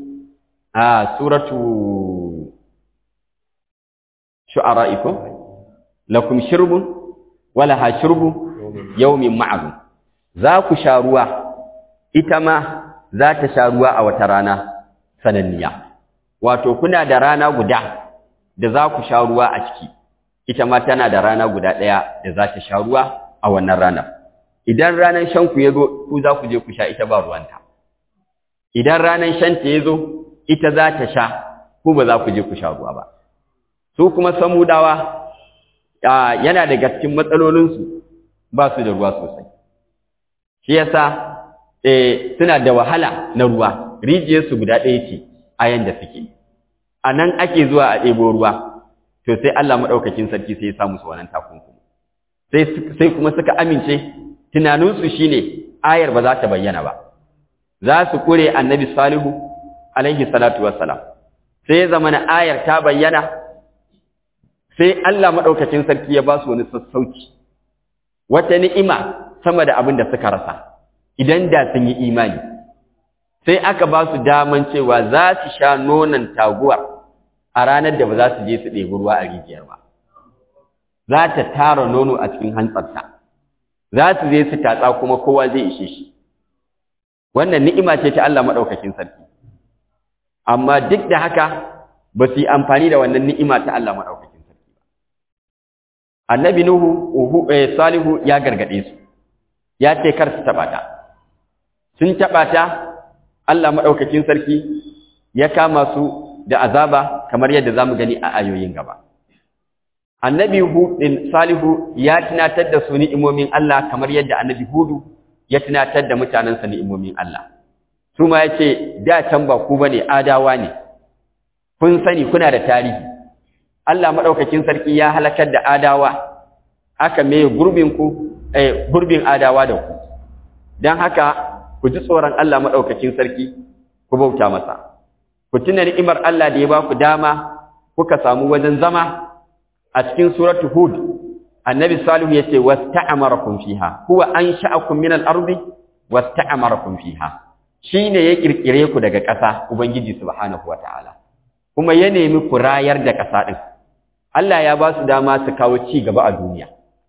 a suratu shu'ara iko lakum shirbun wala ha shirbun yaumin ma'azu za ku sha ruwa ita ma za ta sha ruwa a wata rana sananniya wato kuna da rana guda da za ku sha ruwa a ciki ita ma tana da rana guda ɗaya da za ta sha ruwa a wannan ranar idan ranar shanku ya zo ku za ku je ku sha ita ba ruwanta idan ranar shanta ya zo ita za ta sha ku ba za ku je ku sha ruwa ba su kuma samudawa yana daga cikin matsalolinsu ba su da ruwa sosai shi yasa eh suna da wahala na ruwa rijiyarsu guda ɗaya ce a yanda suke a nan ake zuwa a ɗebo ruwa to sai Allah maɗaukakin sarki sai ya sa musu wannan takunkumi sai sai kuma suka amince tunaninsu shine ayar ba za ta bayyana ba za su kure annabi salihu alaihi salatu wassalam sai ya zama na ayar ta bayyana sai Allah maɗaukakin sarki ya ba su wani sassauci wata ni'ima sama da abin da suka rasa idan da sun yi imani sai aka ba su daman cewa za su sha nonon taguwar a ranar da ba za su je su ɗebi ruwa a rijiyar ba za ta tara nono a cikin hantsarta za su je su tatsa kuma kowa zai ishe shi wannan ni'ima ce ta Allah maɗaukakin sarki amma duk da haka ba su yi amfani da wannan ni'ima ta Allah maɗaukakin sarki ba annabi nuhu uhu eh, salihu ya gargade su ya ce kar su taɓa ta sun taɓa ta Allah maɗaukakin sarki ya kama su da azaba kamar yadda za mu gani a ayoyin gaba annabi hudin salihu ya tunatar da su ni'imomin Allah kamar yadda annabi hudu ya tunatar da mutanensa ni'imomin Allah su ma ya ce da can ba ku bane adawa ne kun sani kuna da tarihi Allah maɗaukakin sarki ya halakar da adawa aka mai gurbin ku eh, gurbin adawa da ku don haka ku ji tsoron Allah maɗaukakin sarki ku bauta masa ku tuna ni'imar Allah da ya ba ku dama kuka samu wajen zama a cikin suratu hud annabi salihu yace wasta'amarakum fiha huwa ansha'akum min al-ardi wasta'amarakum fiha shine ya kirkire ku daga ƙasa ubangiji subhanahu wataala kuma ya nemi ku rayar da ƙasa din Allah ya ba su dama su kawo ci gaba a duniya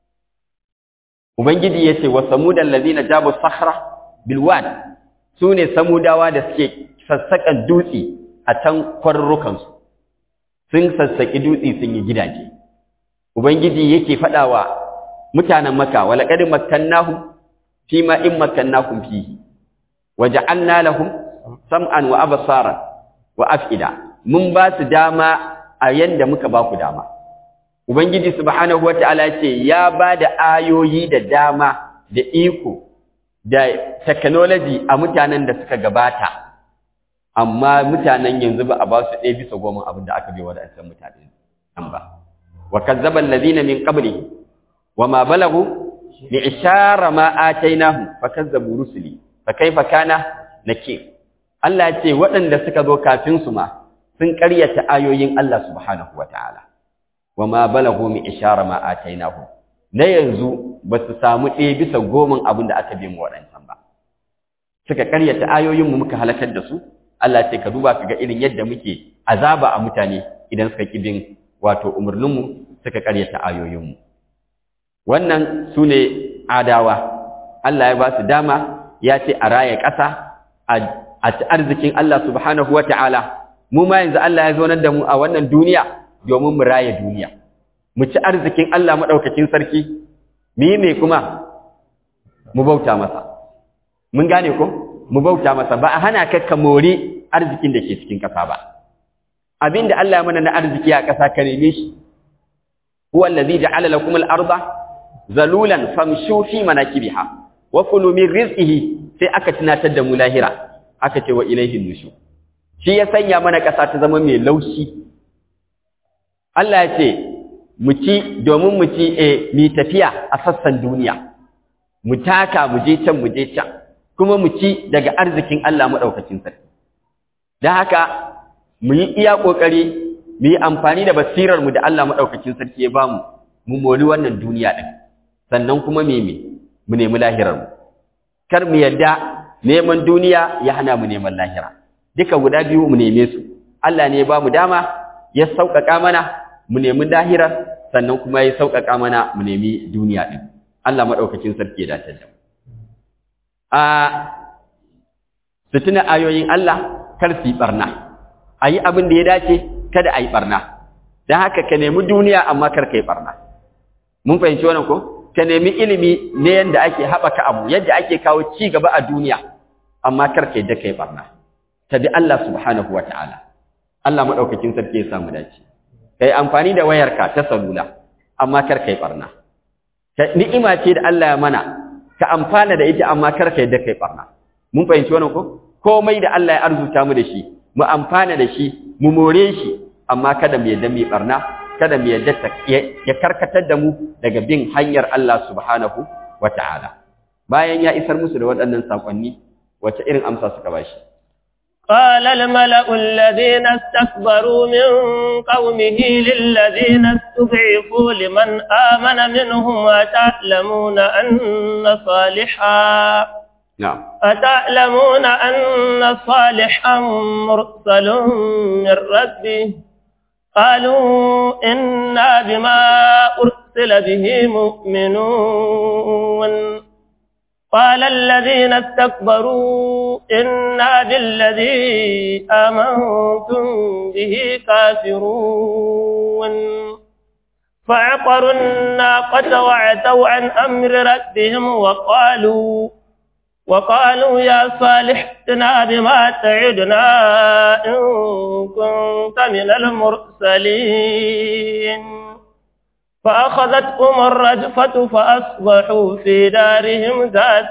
ubangiji yace wa samudal ladina jabu sakhra bil wad sune samudawa da suke sassaƙan dutse a can kwarrukansu sun sassaƙi dutse sun yi gidaje ubangiji yake faɗawa mutanen maka wala qad makkannahum fi ma in makkannahum fihi waja'alna lahum sam'an wa absara wa af'ida mun ba su dama a yanda muka ba ku dama ubangiji subhanahu wataala ce ya ba da ayoyi da dama da iko da technology a mutanen da suka gabata amma mutanen yanzu ba a ba su ɗaya bisa goma abin da aka bai waɗancan mutane an ba wa kazzaba allazina min qablihi wa ma balagu li ishara ma atainahum fa kazzabu rusuli fa kaifa kana nakir Allah ya ce waɗanda suka zo kafin su ma sun ƙaryata ayoyin Allah subhanahu wataala wa ma balagu mi ishara ma atainahum na yanzu ba su samu ɗaya bisa goman abin da aka bi mu waɗancan ba suka ƙaryata ayoyin mu muka halakar da su Allah ce ka duba ka ga irin yadda muke azaba a mutane idan suka ƙi bin wato umarninmu suka ƙaryata ayoyinmu wannan su ne adawa Allah ya ba su dama ya ce a raya ƙasa a ci arzikin Allah subhanahu wa ta'ala mu ma yanzu Allah ya zaunar da mu a wannan duniya domin mu raya duniya mu ci arzikin Allah maɗaukakin sarki mu yi mai kuma mu bauta masa mun gane ko mu bauta masa ba a hana ka ka mori arzikin da ke cikin ƙasa ba abinda Allah ya mana na arziki a ƙasa ka neme shi huwa allazi ja'ala lakum al-arda zalulan famshu fi manakibiha wa kulu min rizqihi sai aka tunatar da mu lahira aka ce wa ilaihi nushu shi ya sanya mana ƙasa ta zama mai laushi Allah ya ce mu ci domin mu ci eh mi tafiya a sassan duniya mu taka mu je can mu je can kuma mu ci daga arzikin Allah madaukakin sarki dan haka mu yi iya kokari mu yi amfani da basirar mu da Allah madaukakin sarki ya bamu mu moli wannan duniya din sannan kuma me me mu nemi lahirar mu kar mu yadda neman duniya ya hana mu neman lahira duka guda biyu mu neme su Allah ne ya bamu dama ya sauƙaƙa mana mu nemi lahirar sannan kuma ya sauƙaƙa mana mu nemi duniya din Allah madaukakin sarki ya dace da mu a sutuna ayoyin Allah kar su yi barna a yi abin da ya dace kada a yi ɓarna don haka ka nemi duniya amma kar ka yi ɓarna mun fahimci wannan ko ka nemi ilimi ne yadda ake haɓaka abu yadda ake kawo ci gaba a duniya amma kar ka yadda ka yi ɓarna ta bi Allah subhanahu wa ta'ala Allah maɗaukakin sarki ya samu dace ka yi amfani da wayarka ta salula amma kar ka yi ɓarna ni'ima ce da Allah ya mana ka amfana da ita amma kar ka yadda ka yi ɓarna mun fahimci wannan ko komai da Allah ya arzuta mu da shi mu amfana da shi mu more shi amma kada mu yadda mu barna kada mu yadda ya karkatar da mu daga bin hanyar Allah subhanahu wata'ala bayan ya isar musu da waɗannan sakonni wace irin amsa suka bashi قال الملأ الذين استكبروا من قومه للذين استضعفوا لمن آمن منهم أتعلمون أن صالحا نعم أتعلمون أن صالحا مرسل من ربه قالوا إنا بما أرسل به مؤمنون قال الذين استكبروا إنا بالذي آمنتم به كافرون فعقروا الناقة وعتوا عن أمر ربهم وقالوا وقالوا يا صالح ائتنا بما تعدنا إن كنت من المرسلين فأخذتهم الرجفة فأصبحوا في دارهم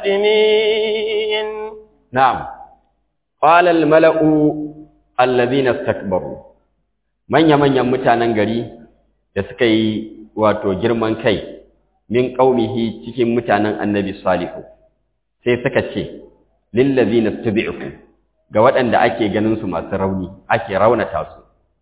جاثمين نعم قال الملأ الذين استكبروا من يمن يمتانا غري da suka yi wato girman kai min qaumihi cikin mutanen annabi salihu sai suka ce lillazina tubi'u ga waɗanda ake ganin su masu rauni ake raunata su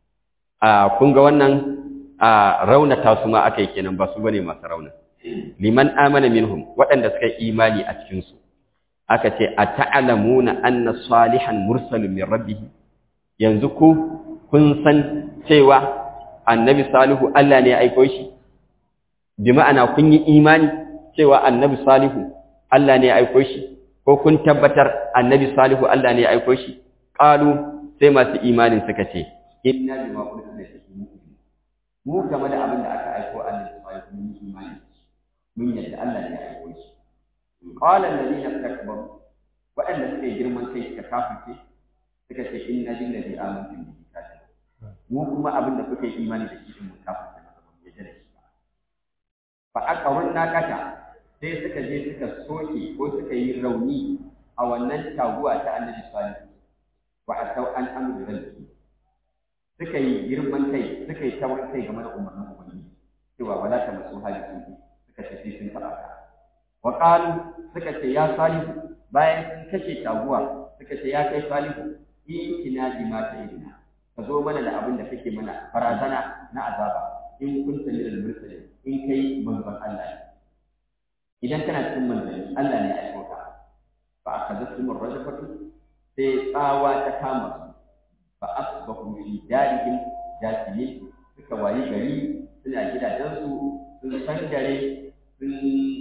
a kun ga wannan a raunata su ma akai kenan ba su bane masu rauna liman amana minhum waɗanda suka yi imani a cikin su aka ce ata'lamuna anna salihan mursalun min rabbih yanzu ku kun san cewa annabi salihu Allah ne ya aiko shi bi ma'ana kun yi imani cewa annabi salihu Allah ne ya aiko shi ko kun tabbatar annabi salihu Allah ne ya aiko shi qalu sai masu imanin suka ce inna bima ursila bihi mu'minun mu game da abin da aka aiko annabi salihu mun yi imani mun yadda Allah ne ya aiko shi qala alladhina istakbaru waɗanda suka yi girman kai suka kafirce suka ce inna lillahi amantu bihi kafir mu kuma abin da kuka yi imani da shi din mun kafir da masa mun yadda da shi ba fa aqarun nakata sai suka je suka soke ko suka yi rauni a wannan taguwa ta annabi salihu wa atau an amru rabbi suka yi girman kai suka yi tawar kai game da umarnin ubangiji cewa wala ta masu hali suka ce sai sun taɓa ka wa qalu suka ce ya salihu bayan sun kashe taguwa suka ce ya kai salihu ikina bima ta idina ka zo mana da abin da kake mana barazana na azaba in kunta min al-mursalin in kai manzon Allah ne idan kana cikin manzanni Allah ne ya aiko ka fa akhadathum ar-rajfatu sai tsawa ta kama su fa asbahu fi darihim jasimin suka wayi gari suna gidajensu sun sangare sun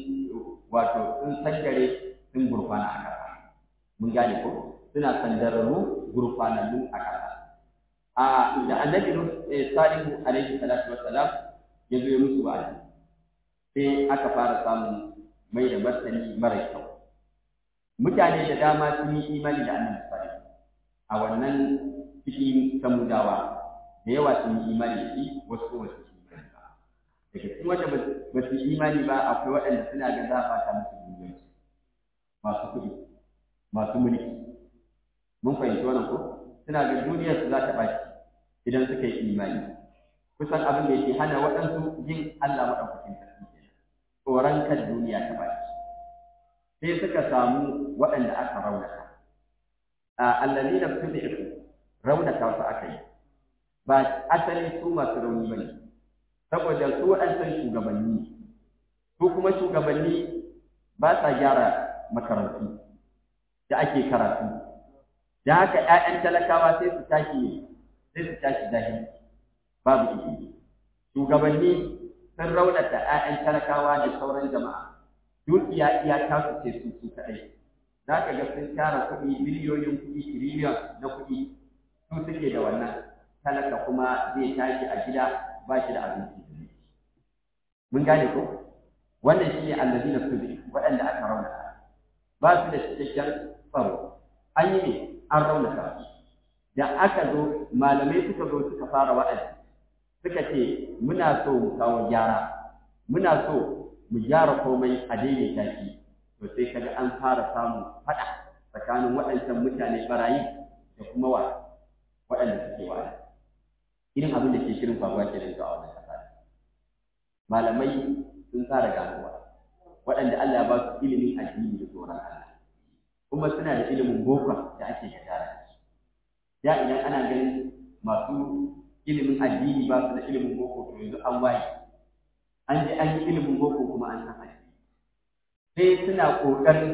wato sun sangare sun gurfana a ƙasa mun gane ko suna sandararru gurfanannu a ƙasa a da annabi salihu alaihi salatu wassalam ya zo ya musu wa'azi sai aka fara samun mai da martani mara kyau mutane da dama sun yi imani da annabi salihu a wannan cikin samudawa da yawa sun yi imani da shi wasu kuma su yi imani ba daga cikin wanda ba su yi imani ba akwai waɗanda suna ga za a fata musu duniyansu masu kuɗi masu mulki mun fahimci wannan ko suna ga duniyar su za ta ɓaci idan suka yi imani kusan abin da yake hana waɗansu yin Allah maɗaukakin sarki kenan tsoron kan duniya ta ɓaci sai suka samu waɗanda aka raunata a allazina tudifu raunata su aka yi ba asalin su masu rauni bane saboda su waɗansan shugabanni su kuma shugabanni ba sa gyara makarantu da ake karatu da haka ‘ya'yan talakawa sai su tashi sai su tashi jahil babu ilimi shugabanni sun raunata ‘ya'yan talakawa da sauran jama'a dukiya iya tasu ce su su kaɗai za ka ga sun tara kuɗi biliyoyin kuɗi tiriliyon na kuɗi su suke da wannan talaka kuma zai tashi a gida ba shi da abinci mun gane ko wannan shi ne allazi na su waɗanda aka raunata ba su da cikakken tsaro an yi ne an raunata su da aka zo malamai suka zo suka fara wa'azi suka ce muna so mu kawo gyara muna so mu gyara komai a daidaita shi to sai kaga an fara samun faɗa tsakanin waɗancan mutane barayi da kuma wa waɗanda suke wa'azi irin abin da ke shirin faruwa ke nan a wannan ƙasa malamai sun tsara ganowa waɗanda Allah ya ba su ilimin addini da tsoron Allah kuma suna da ilimin boko da ake gadara da idan ana ganin masu ilimin addini ba su da ilimin boko to yanzu an waye an je an yi ilimin boko kuma an san addini sai suna ƙoƙarin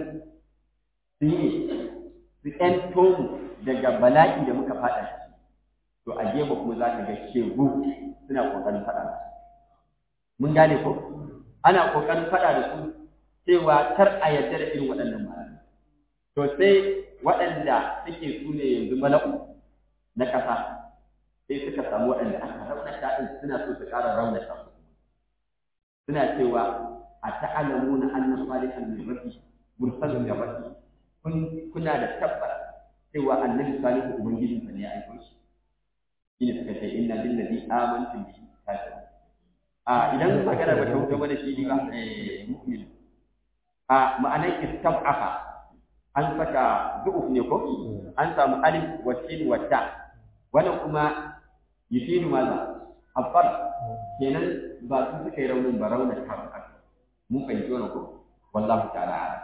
su yi su ƴan tomu daga bala'i da muka faɗa ciki to a gefe kuma za ka ga shegu suna ƙoƙarin faɗa da su mun gane ko ana ƙoƙarin faɗa da su cewa kar a yarda da irin waɗannan malamai to sai waɗanda suke su ne yanzu mala'u na ƙasa sai suka samu waɗanda aka raunata ɗin suna so su ƙara raunata su suna cewa a ta'alamuna anna salihan min rabbi mursalun min rabbi kun kuna da tabbas cewa annabi salihu ubangijin sa ne ya aiko shi shine suka ce inna lillazi amantu bihi kafir a idan magana ba ta wuce mana shi ne ba eh mu'min a ma'anar istab'afa an saka du'uf ne ko an samu alif wa sin wa ta wannan kuma yufidu maza afal kenan ba su suka yi raunin ba raunin ta ba mun fahimci wannan ko wallahu ta'ala ala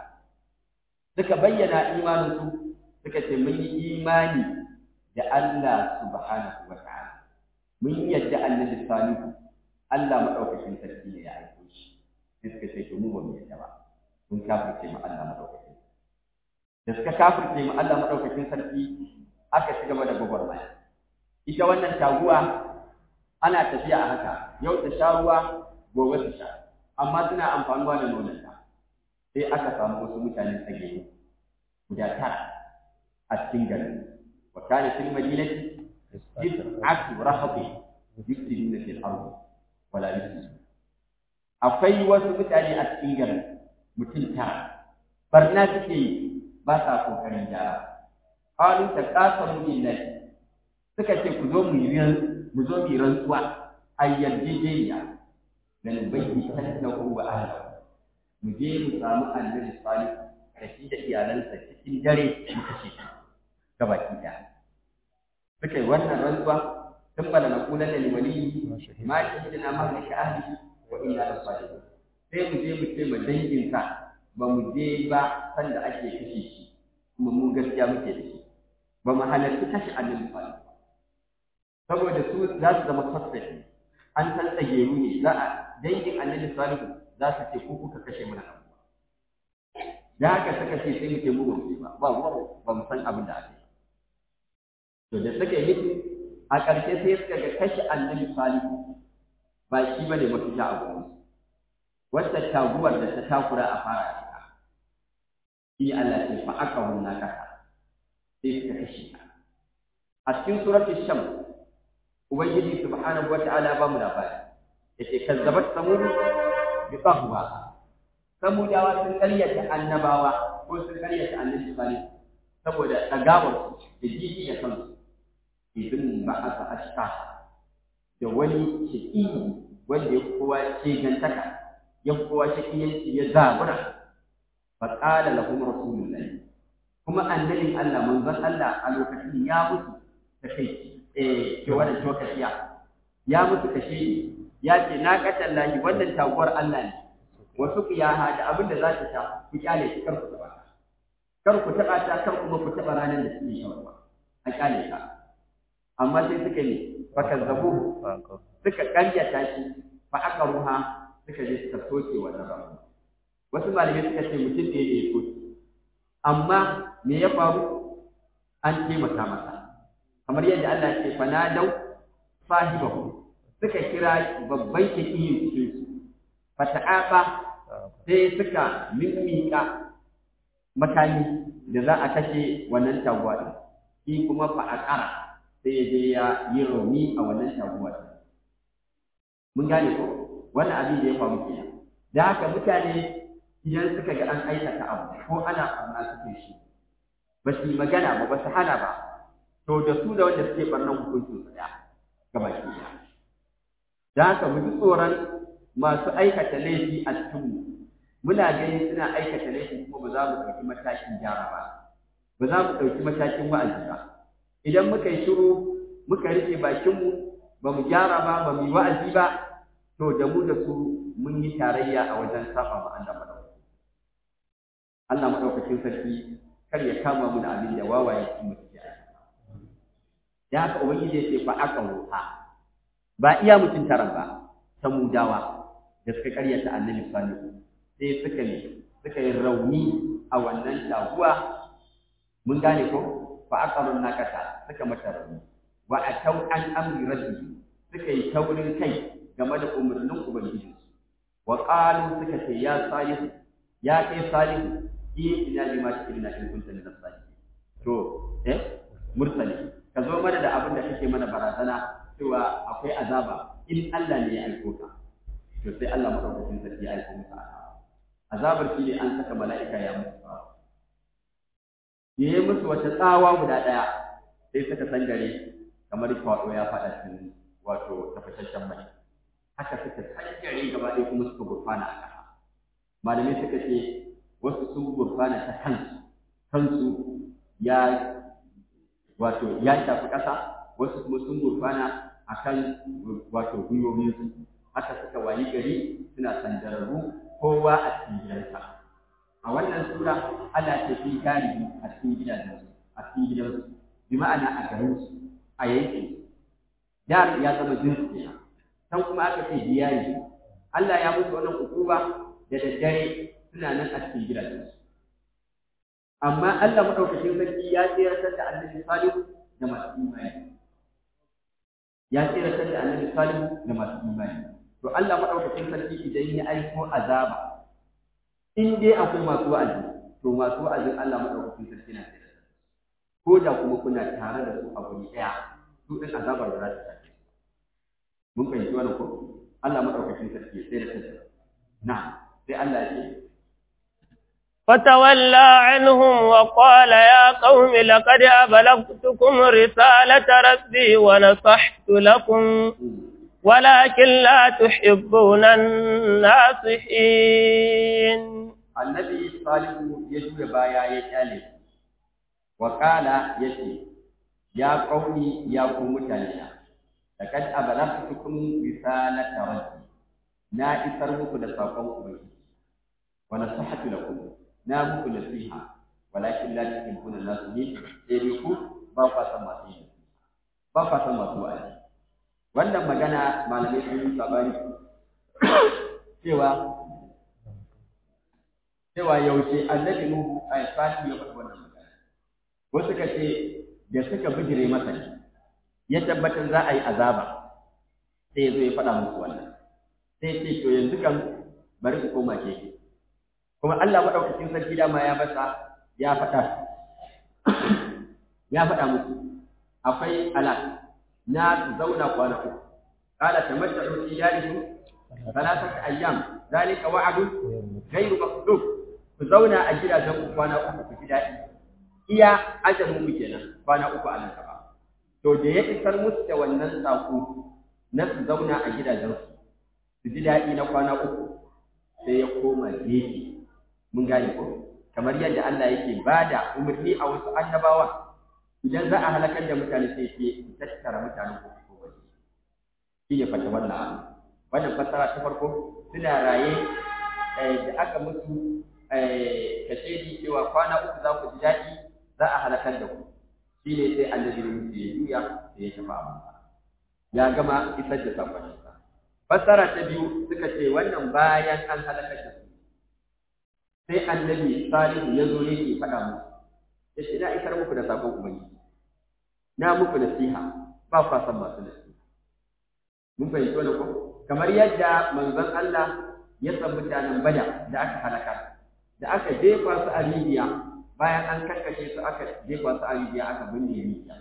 suka bayyana imanin su suka ce mun yi imani da Allah subhanahu wa ta'ala mun yadda annabi salihu Allah madaukakin sarki ne ya aiko shi sai suka ce to mu ba mu yadda ba mun kafirce mu Allah madaukakin da suka kafirce mu Allah madaukakin sarki aka ci gaba da gwagwarmaya ita wannan taguwa ana tafiya a haka yau ta sha ruwa gobe ta sha amma suna amfanuwa da nonanta sai aka samu wasu mutanen tsage guda tara a cikin garin wa kana fil madinati tis'atu rahabi yufsiduna fil ardi wala yufsiduna akwai wasu mutane a cikin garin mutum tara barna suke yi ba sa kokarin gyara qalu taqasamu billahi suka ce ku zo mu yi mu zo mu yi rantsuwa ayyadijiyya dan bayyi tannahu wa ahlihi mu je mu samu annabi salih da shi da iyalansa cikin dare mu kashe shi gabaki daya suka yi wannan rantsuwa ثم لنقولن لوليه ما شهدنا مهلك أهله وإنا لصادقون sai mu je mu ce ma danginsa ba mu je ba sanda ake kashe shi kuma mun gaskiya muke da shi ba mu halarci kashe annabi salih saboda su za su zama suspect an san tsageru ne za a dangin annabi salih za su ce ku kuka kashe mana abu da haka suka ce sai mu ce mu ba mu ba ba ba mu san abin da ake to da suka yi a ƙarshe sai suka ga kashe annabi salihu ba shi ba ne mafita a gurin wacce taguwar da ta takura a fara ita shi Allah ce fa aka hunna kasa sai suka kashe ta a cikin suratul sham ubangiji subhanahu wa ta'ala ba mu labari yace kazzabat samud bi qahwa samudawa sun karyata annabawa ko sun karyata annabi salihu saboda dagawar da jiji da kansu idan ba a sa ashka da wani shaƙi wanda ya kowa ce gantaka ya kowa shaƙiyanci ya zabura fa qala lahum rasulullahi kuma annabin Allah manzon Allah a lokacin ya mutu ta kai eh ke wannan tokaciya ya mutu kashe ya ce na katan lahi wannan taguwar Allah ne wasu qiyaha da abin da za ta sha ku kyale ki kar ku taba kar ku taba ta kar kuma ku taba ranar da suke shawarwa a kyale ka amma sai suka yi fakan zabu suka karyata shi fa aka ruha suka je suka soke wannan rabu wasu malamai suka ce mutum da ya soke amma me ya faru an taimaka masa kamar yadda Allah ya ce fanadau sahibahu suka kira babban shakiyin cikin su fata'aba sai suka mimmika makami da za a kashe wannan taguwa din shi kuma fa aqara sai ya je ya yi rauni a wannan taguwa mun gane ko wannan abin da ya faru kenan da haka mutane idan suka ga an aikata abu ko ana barna suke shi ba su yi magana ba ba su hana ba to da su da wanda suke barnan hukuncin su ɗaya gaba ki da haka mu ji tsoron masu aikata laifi a cikinmu muna ganin suna aikata laifi kuma ba za mu ɗauki matakin gyara ba ba za mu ɗauki matakin wa'azi ba idan muka yi shiru muka rufe bakinmu ba mu gyara ba ba mu yi wa'azi ba to da mu da su mun yi tarayya a wajen saba ma Allah madaukakin Allah madaukakin sarki kar ya kama mu da abin da wawaye su mu suke da haka ubangiji ya ce fa aka ruha ba iya mutum taran ba samudawa da suka karyata annabi salihu sai suka ne suka yi rauni a wannan taguwa mun gane ko fa aqarun nakata suka mata rauni wa atau an amri rabbi suka yi taurin kai game da umarnin ubangiji wa qalu suka ce ya salihu ya kai salihu yi ina bi ma ina in kunta min as-salihin to eh mursali ka zo mana da abin da kake mana barazana cewa akwai azaba in Allah ne ya aiko ka to sai Allah madaukakin sarki ya aiko muka azabar shi ne an saka mala'ika ya musu ya yi musu wata tsawa guda ɗaya sai suka san gare kamar kwaɗo ya faɗa cikin wato tafashashen mai haka suka san gare gaba ɗaya kuma suka gurfana a ƙasa malamai suka ce wasu sun gurfana ta kansu kansu ya wato ya shafi ƙasa wasu kuma sun gurfana a kan wato gwiwowinsu haka suka wayi gari suna sandararru kowa a cikin gidansa a wannan sura ana ce fi tarihi a cikin gidajensu a cikin gidansu bi ma'ana a garinsu a yankin dar ya zama jinsi kenan san kuma aka ce diyayi Allah ya musu wannan ukuba da daddare suna nan a cikin gidajensu amma Allah madaukakin sarki ya tsiratar da annabi Salihu da masu imani ya tsiratar da annabi Salihu da masu imani to Allah madaukakin sarki idan ya aiko azaba in dai akwai masu wa'azi to masu wa'azin Allah madaukakin sarki na tsiratar ko da kuma kuna tare da su a guri daya su din azabar da za ta tafi mun fahimci wannan ko Allah madaukakin sarki ya tsiratar da na sai Allah ya ce فتولى عنهم وقال يا قوم لقد أبلغتكم رسالة ربي ونصحت لكم ولكن لا تحبون الناصحين النبي صالح يجوب بايا يتالي وقال يتي يا قومي يا قوم تالينا لقد أبلغتكم رسالة ربي نا إسر muku da sakon ubangiji wa nasihatu lakum na muku nasiha walakin la tuhibbuna nasihin sai dai ku ba ku san masu yi ba ku san masu wa'azi wannan magana malamai sun yi sabani cewa cewa yaushe annabi nuhu a salihu ya faɗi wannan magana wasu ka ce da suka bijire masa ne ya tabbatar za a yi azaba sai ya zo ya faɗa musu wannan sai ce to yanzu kan bari ku koma ke kuma Allah maɗaukakin sarki dama ya basa ya faɗa ya faɗa musu akwai alaq na zauna kwana uku qala tamatta'u fi darikum thalathata ayyam zalika wa'du ghayru makdub ku zauna a gidajen ku kwana uku ku ji daɗi iya ajalin mu kenan kwana uku a nan gaba to da ya isar musu da wannan sako na su zauna a gidajen su su ji daɗi na kwana uku sai ya koma gefe mun gane ko kamar yadda Allah yake bada umarni a wasu annabawa idan za a halakar da mutane sai ke tattara mutanen ko ko waje shi ne fata wannan abu wannan fassara ta farko suna raye da aka musu kashedi cewa kwana uku za ku ji daɗi za a halakar da ku shi ne sai annabi ne musu ya juya da ya tafi abu ya gama isar da sakoninsa fassara ta biyu suka ce wannan bayan an halakar da su sai annabi salihu ya zo yake faɗa musu ya ce na isar muku da sakon ubangiji na muku nasiha ba kwa san masu nasiha mun fahimci wannan ko kamar yadda manzon Allah ya san mutanen bada da aka halaka da aka jefa su a rijiya bayan an kakkashe su aka jefa su a rijiya aka binne rijiya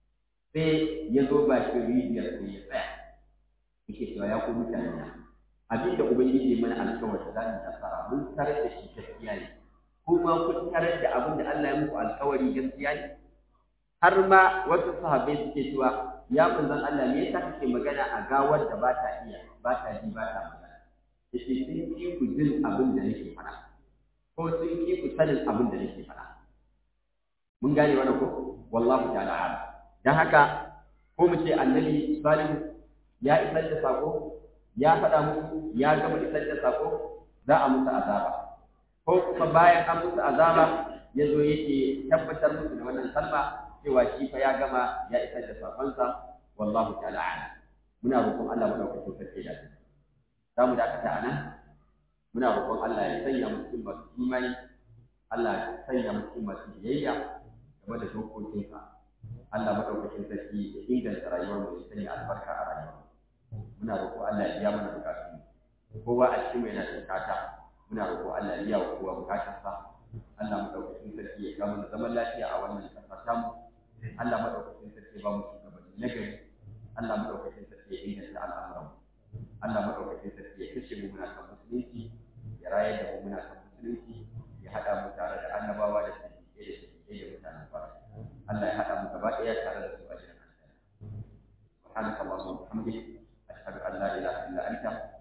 sai ya zo bakin rijiyar sai ya tsaya yake cewa ya ku mutane na abin da ubangiji mana alkawari za mu nasara mun tarar da shi gaskiya ne kuma kun tarar da abin da Allah ya muku alkawari gaskiya ne har ma wasu sahabbai suke cewa ya manzon Allah me yasa kake magana a gawar da ba ta iya ba ta ji ba ta magana yace sun ki ku jin abin da nake faɗa ko sun ki ku sanin abin da nake faɗa mun gane wannan ko wallahu ta'ala a'lam dan haka ko mu ce annabi salihu ya isar da sako ya faɗa musu ya gama isar da sako za a musu azaba ko kuma bayan an musu azaba ya zo yake tabbatar musu da wannan kalma cewa shi fa ya gama ya isar da sakonsa wallahu ta'ala a'lam muna roƙon Allah madaukakin sarki da za mu dakata a nan muna roƙon Allah ya sanya mu cikin masu imani Allah ya sanya mu cikin masu biyayya game da dokokinsa Allah madaukakin sarki ya inganta rayuwar mu ya sanya albarka a rayuwar muna roƙo Allah ya biya mana bukatun kowa a cikin mai yana da bukata muna roƙo Allah ya biya wa kowa bukatarsa Allah madaukakin sarki ya kama da zaman lafiya a wannan ƙasa tamu Allah madaukakin sarki ba mu shugabanni na gari Allah madaukakin sarki ya inganta al'amuran Allah madaukakin sarki ya kashe mu muna kan musulunci ya rayar da mu muna kan musulunci ya haɗa mu tare da annabawa da sahihi da sahihi da mutanen fara Allah ya haɗa mu gaba ɗaya tare da su a jiran aljanna subhanaka allahumma wa bihamdika ashhadu an la ilaha illa anta